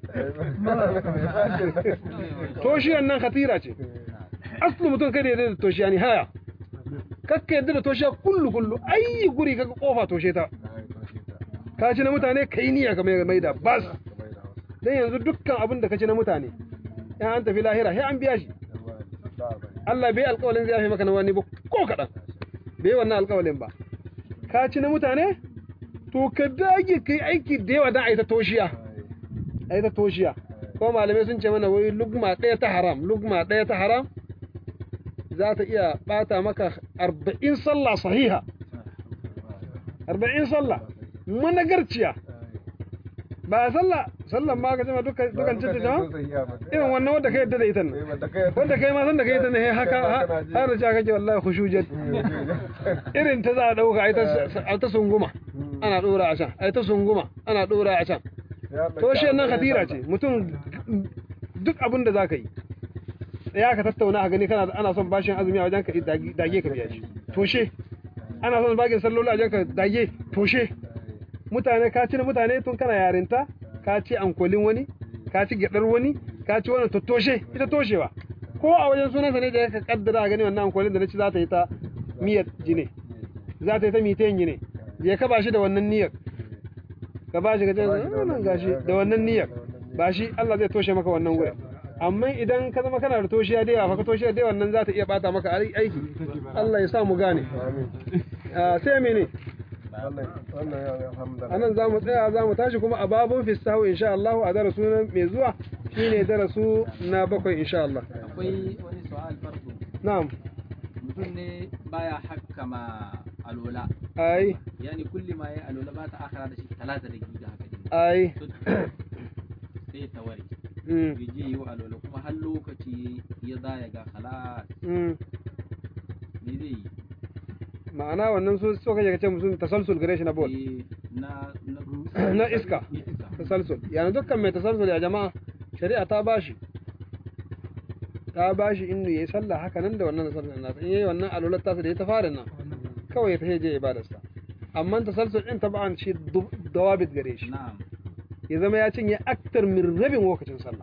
Speaker 1: toshiyan nan khatira ce aslu mutum kada ya da toshiya ni haya kakka yadda da toshiya kullu kullu ayi guri kaga kofa toshe ta ka ci na mutane kai niyya ka mai maida bas dan yanzu dukkan abin da ka ci na mutane in an tafi lahira sai an biya shi Allah bai alƙawalin zai yafe maka na wani ba ko kaɗan bai wannan alƙawalin ba ka ci na mutane to ka dage kai aiki da yawa don a yi ta toshiya a yi ta toshiya ko malamai sun ce mana wai lugma ɗaya ta haram lugma ɗaya ta haram za ta iya ɓata maka arba'in sallah sahiha arba'in sallah managarciya ba sallah sallan ma ka jama dukkan cinta jama irin wannan wanda ka yadda da ita nan wanda kai ma san da kai ita ne haka har da cewa kake wallahi khushujet irin ta za a dauka ai ta ai ta sunguma ana dora a can ai ta sunguma ana dora a can to shi nan khatira ce mutum duk abin da zaka yi ya ka tattauna a gani kana ana son bashin azumi a wajen ka dage ka biya shi toshe ana son bagin salloli a wajen ka dage toshe mutane ka ci na mutane tun kana yarinta ka ci ankolin wani ka ci gyadar wani ka ci wannan to toshe ita toshewa ko a wajen sunansa ne da ka kaddara gani wannan ankolin da na ci za ta yi ta miyar jine za ta yi ta mitayin jine je ka bashi da wannan niyyar ka bashi ka ce nan gashi da wannan niyyar ba shi Allah zai toshe maka wannan gurin amma idan ka zama kana da toshiya da yawa fa ka toshiya da yawa nan za ta iya bata maka aiki Allah ya sa mu gane sai mene anan za mu tsaya za mu tashi kuma a babun fistahu insha Allah a darasu mai zuwa shine darasu na bakwai insha Allah
Speaker 7: akwai wani su'al farko
Speaker 1: na'am
Speaker 7: mutum ne baya hakkama alola
Speaker 1: ai
Speaker 7: yani kulli ma yayi alola ba ta akara da shi talata da giga haka ne
Speaker 1: ai
Speaker 7: sai ta ware
Speaker 1: mm
Speaker 7: bai je yi wa alola kuma har lokaci ya za ya ga khalas
Speaker 1: mm
Speaker 7: me zai yi
Speaker 1: ma'ana wannan su so kake kace musu tasalsul gare shi na bol
Speaker 7: Eh, na na
Speaker 1: na iska
Speaker 7: iska
Speaker 1: tasalsul yana dukkan mai tasalsul ya jama'a shari'a ta bashi ta bashi inda yayi sallah haka nan da wannan tasalsul nasa in yayi wannan alulat tasa da ya ta fara nan kawai ta je ibadarsa amma tasalsul din tab'an shi du- dawabit gare shi
Speaker 7: na'am
Speaker 1: ya zama ya cinye aktar min rabin lokacin sallah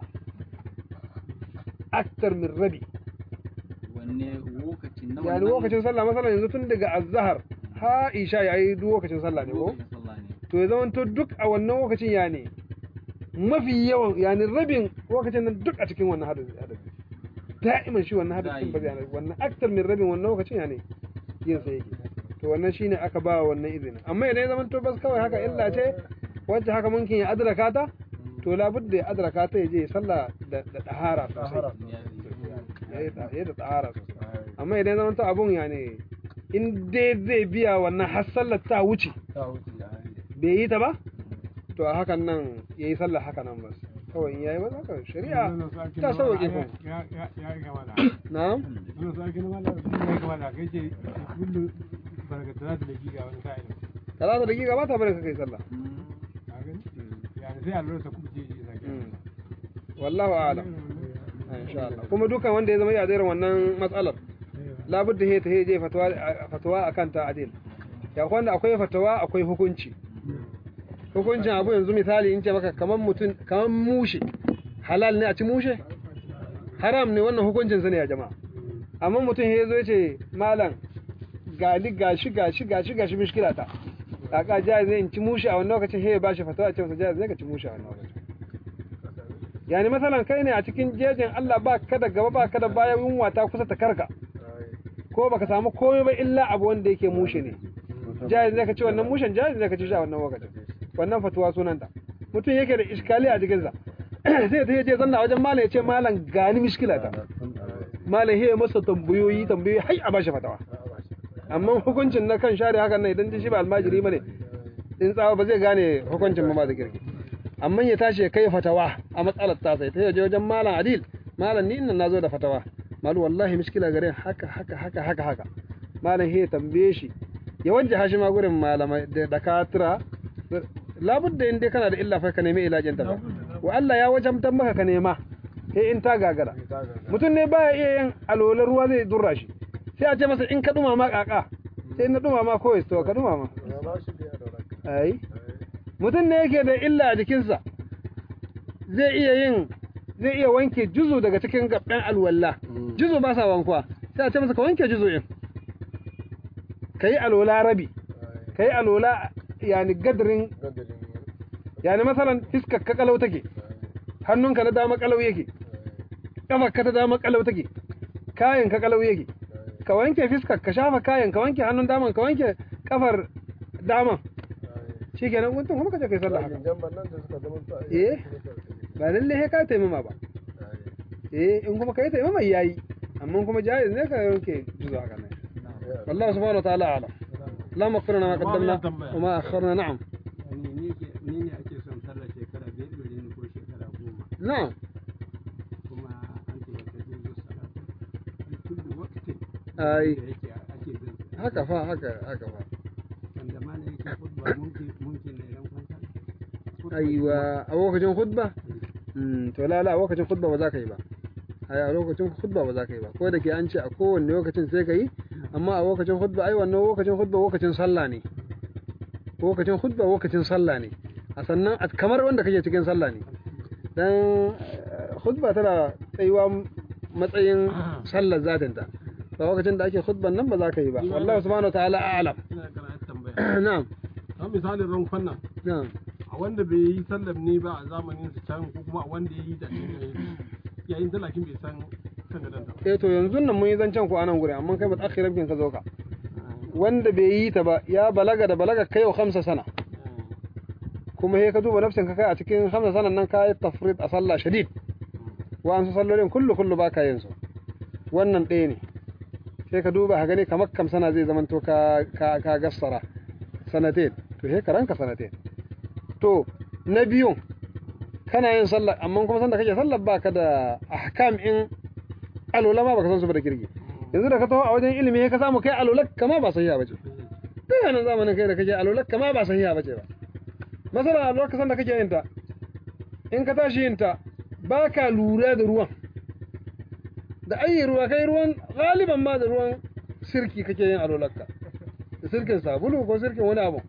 Speaker 1: aktar min rabi
Speaker 7: wanne lokacin na
Speaker 1: yani lokacin sallah masalan yanzu tun daga azhar ha isha yayi duk lokacin sallah ne ko
Speaker 7: lokacin sallah ne
Speaker 1: to ya zama to duk a wannan lokacin ya ne mafi yawan yani rabin lokacin nan duk a cikin wannan hadisi hadisi da'iman shi wannan hadisin ba zai wannan aktar min rabin wannan lokacin ya ne yin sa yake to wannan shine aka ba wannan izinin amma idan ya zama to bas kawai haka illa ce wacce haka munkin ya adraka ta to labudda ya adraka ta ya je ya sallah da da dahara sosai ya yi da ya da dahara sosai amma idan ya zama to abun ya ne in dai zai biya wannan har sallar ta wuce bai yi ta ba to a hakan nan ya yi sallah haka nan ba kawai in yayi ba haka shari'a ta sauke kuma
Speaker 4: ya ya ya yi gama da
Speaker 1: na'am
Speaker 4: wannan su ake nama da ya yi gama da kai ce kullu barkatana da giga wani sa'ilin
Speaker 1: talata da giga ba ta bari ka kai sallah
Speaker 4: ka gani yani sai allura ta kuma je ji sake
Speaker 1: Mm. wallahu a'lam insha Allah kuma dukan wanda ya zama ya irin wannan matsalar labudda he ta he je fatawa fatawa akan ta adil ya wanda akwai fatawa akwai hukunci hukuncin abu yanzu misali in ce maka kaman mutum kaman mushe halal ne a ci mushe haram ne wannan hukuncin sa ne ya jama'a amma mutum he zo ya ce malam gali gashi gashi gashi gashi mishkila ta kaka jaiz ne in ci mushi a wannan lokacin he ya bashi fatawa ce masa jaiz ne ka ci mushi a wannan lokacin yani masalan kai ne a cikin jejin Allah ba ka da gaba ba ka da baya yunwa ta kusa ta karka ko baka samu komai ba illa abu wanda yake mushe ne jaiz ne ka ci wannan mushen jaiz ne ka ci shi a wannan lokacin wannan fatuwa sunanta mutum yake da iskali a jikinsa sai ta je zanna wajen malam ya ce malam gani mishkila ta malam he masa tambayoyi tambayoyi hai a bashi fatawa amma hukuncin na kan share hakan nan idan shi ba almajiri bane in tsawa ba zai gane hukuncin ba da kirki amma ya tashi ya kai fatawa a matsalar ta sai ta yaje wajen malam adil malam ni innan nazo da fatawa malu wallahi mishkila gare haka haka haka haka haka malam he tambaye shi ya wajja shi ma gurin malamai da dakatira labudda in dai kana da illa fa ka nemi ilajin ta ba wa Allah ya wajamtar maka ka nema sai in ta gagara mutum ne baya iya yin alolar ruwa zai durra shi sai a ce masa in ka dumama kaka sai na dumama ko to ka dumama ai mutum ne yake da illa a jikinsa zai iya yin zai iya wanke juzu daga cikin gaban alwala juzu ba sa wankuwa sai a ce masa ka wanke juzu in ka yi alola rabi ka yi alola yani gadarin yani masalan fiskar ka kalau take hannunka na dama kalau yake kafar ka ta dama kalau take kayan ka kalau yake ka wanke fiskar ka shafa kayan ka wanke hannun daman ka wanke kafar daman shikenan guntun kuma ka je kai sallah haka eh ba lalle he ka taimama ba eh in kuma kai taimama yayi amma kuma jaiz ne ka yanke juzu haka ne والله سبحانه وتعالى أعلم اللهم اغفر لنا ما قدمنا وما أخرنا نعم
Speaker 6: ni ne ke ni ne ake son sallar shekara biyar gare ni ko shekara goma
Speaker 1: نعم
Speaker 6: kuma an ce wata juzu salatu fi kulli waqtin
Speaker 1: أي
Speaker 6: da yake ake bin sa.
Speaker 1: haka fa haka haka fa
Speaker 6: wanda ma ne yake khutba mumkin mumkin ne ran kwanta
Speaker 1: aiwa a lokacin khutba mm to la la a lokacin khutba ba za ka yi ba ai a lokacin khutba ba za ka yi ba ko da ke an ce a kowanne lokacin sai ka yi amma a lokacin khutba ai wannan lokacin khutba lokacin sallah ne lokacin khutba lokacin sallah ne a sannan a kamar wanda kake cikin sallah ne dan eh, khutba tana tsayuwa matsayin sallar zatinta ba lokacin da ake khutban nan ba za ka yi ba wallahi subhanahu wa ta'ala a'lam
Speaker 8: ina kana tambaya
Speaker 1: na'am
Speaker 8: kamar misalin rankon nan
Speaker 1: na'am
Speaker 8: a wanda bai yi sallam ne ba a zamanin su can ko kuma a wanda ya yi da yayin talakin bai san kan gadon ta
Speaker 1: eh to yanzu nan mun yi zancen ku anan guri amma kai mutakhiran bin ka zo ka wanda bai yi ta ba ya balaga da balaga kai wa khamsa sana kuma he ka duba nafsin ka kai a cikin khamsa sanan nan ka yi tafrid a sallah shadid wa an su sallolin kullu kullu ba ka yin su wannan ɗaya ne sai ka duba ka gani kamar kam sana zai zamanto ka ka ka gassara sanatain to he ka ranka sanatain to na biyun kana yin sallah amma kuma sanda kake sallah baka da ahkam in alola ma baka san su ba da kirgi yanzu da ka taho a wajen ilimi ka samu kai alolak kama ba sahiha bace duk nan zamanin kai da kake alolak kama ba sahiha bace ba masala a lokacin da kake yin ta in ka tashi yin ta baka lura da ruwan da ayi ruwa kai ruwan galiban ma da ruwan sirki kake yin alolakka da sirkin sabulu ko sirkin wani abu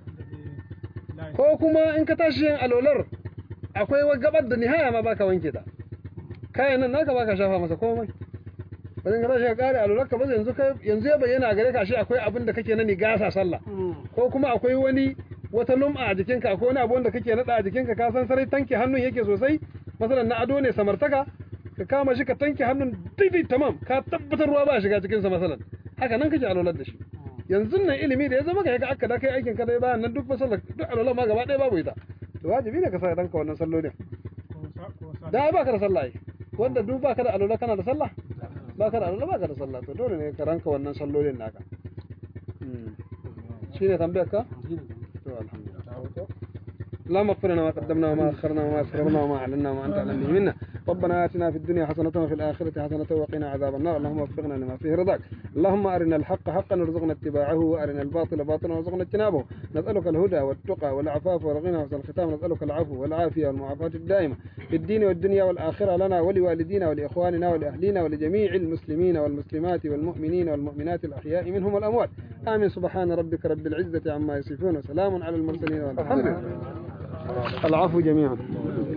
Speaker 1: ko kuma in ka tashi yin alolar akwai wa gabar da nihaya ma baka wanke ta kayan nan naka baka shafa masa komai wajen ka tashi ka kare alolar ka ba yanzu kai yanzu ya bayyana gare ka shi akwai abin da kake na nigasa sallah ko kuma akwai wani wata lum'a a jikinka akwai wani abu wanda kake nada a jikinka ka san sarai tanke hannun yake sosai masalan na ado ne samartaka ka kama shi ka tanke hannun daidai tamam ka tabbatar ruwa ba shiga cikin sa masalan haka nan kake alolar da shi yanzu nan ilimi da ya zama ka ga aka da kai aikin ka dai bayan nan duk masalar duk alolar ma gaba ɗaya babu ita to wajibi ne ka sa ranka wannan sallolin da ai baka da sallah ai wanda duk baka da alola kana da sallah baka da alola baka da sallah to dole ne ka ranka wannan sallolin naka Mm. shine tambayar ka to alhamdulillah اللهم اغفر لنا ما قدمنا وما اخرنا وما اسررنا وما اعلنا وما انت اعلم به منا ربنا اتنا في الدنيا حسنه وفي الاخره حسنه وقنا عذاب النار اللهم وفقنا لما فيه رضاك اللهم ارنا الحق حقا وارزقنا اتباعه وارنا الباطل باطلا وارزقنا اجتنابه نسالك الهدى والتقى والعفاف والغنى وحسن الختام نسالك العفو والعافيه والمعافاه الدائمه في الدين والدنيا والاخره لنا ولوالدينا ولاخواننا ولاهلينا ولجميع المسلمين والمسلمات والمؤمنين والمؤمنات الاحياء منهم والاموات امين سبحان ربك رب العزه عما يصفون وسلام على المرسلين والحمد لله العفو جميعا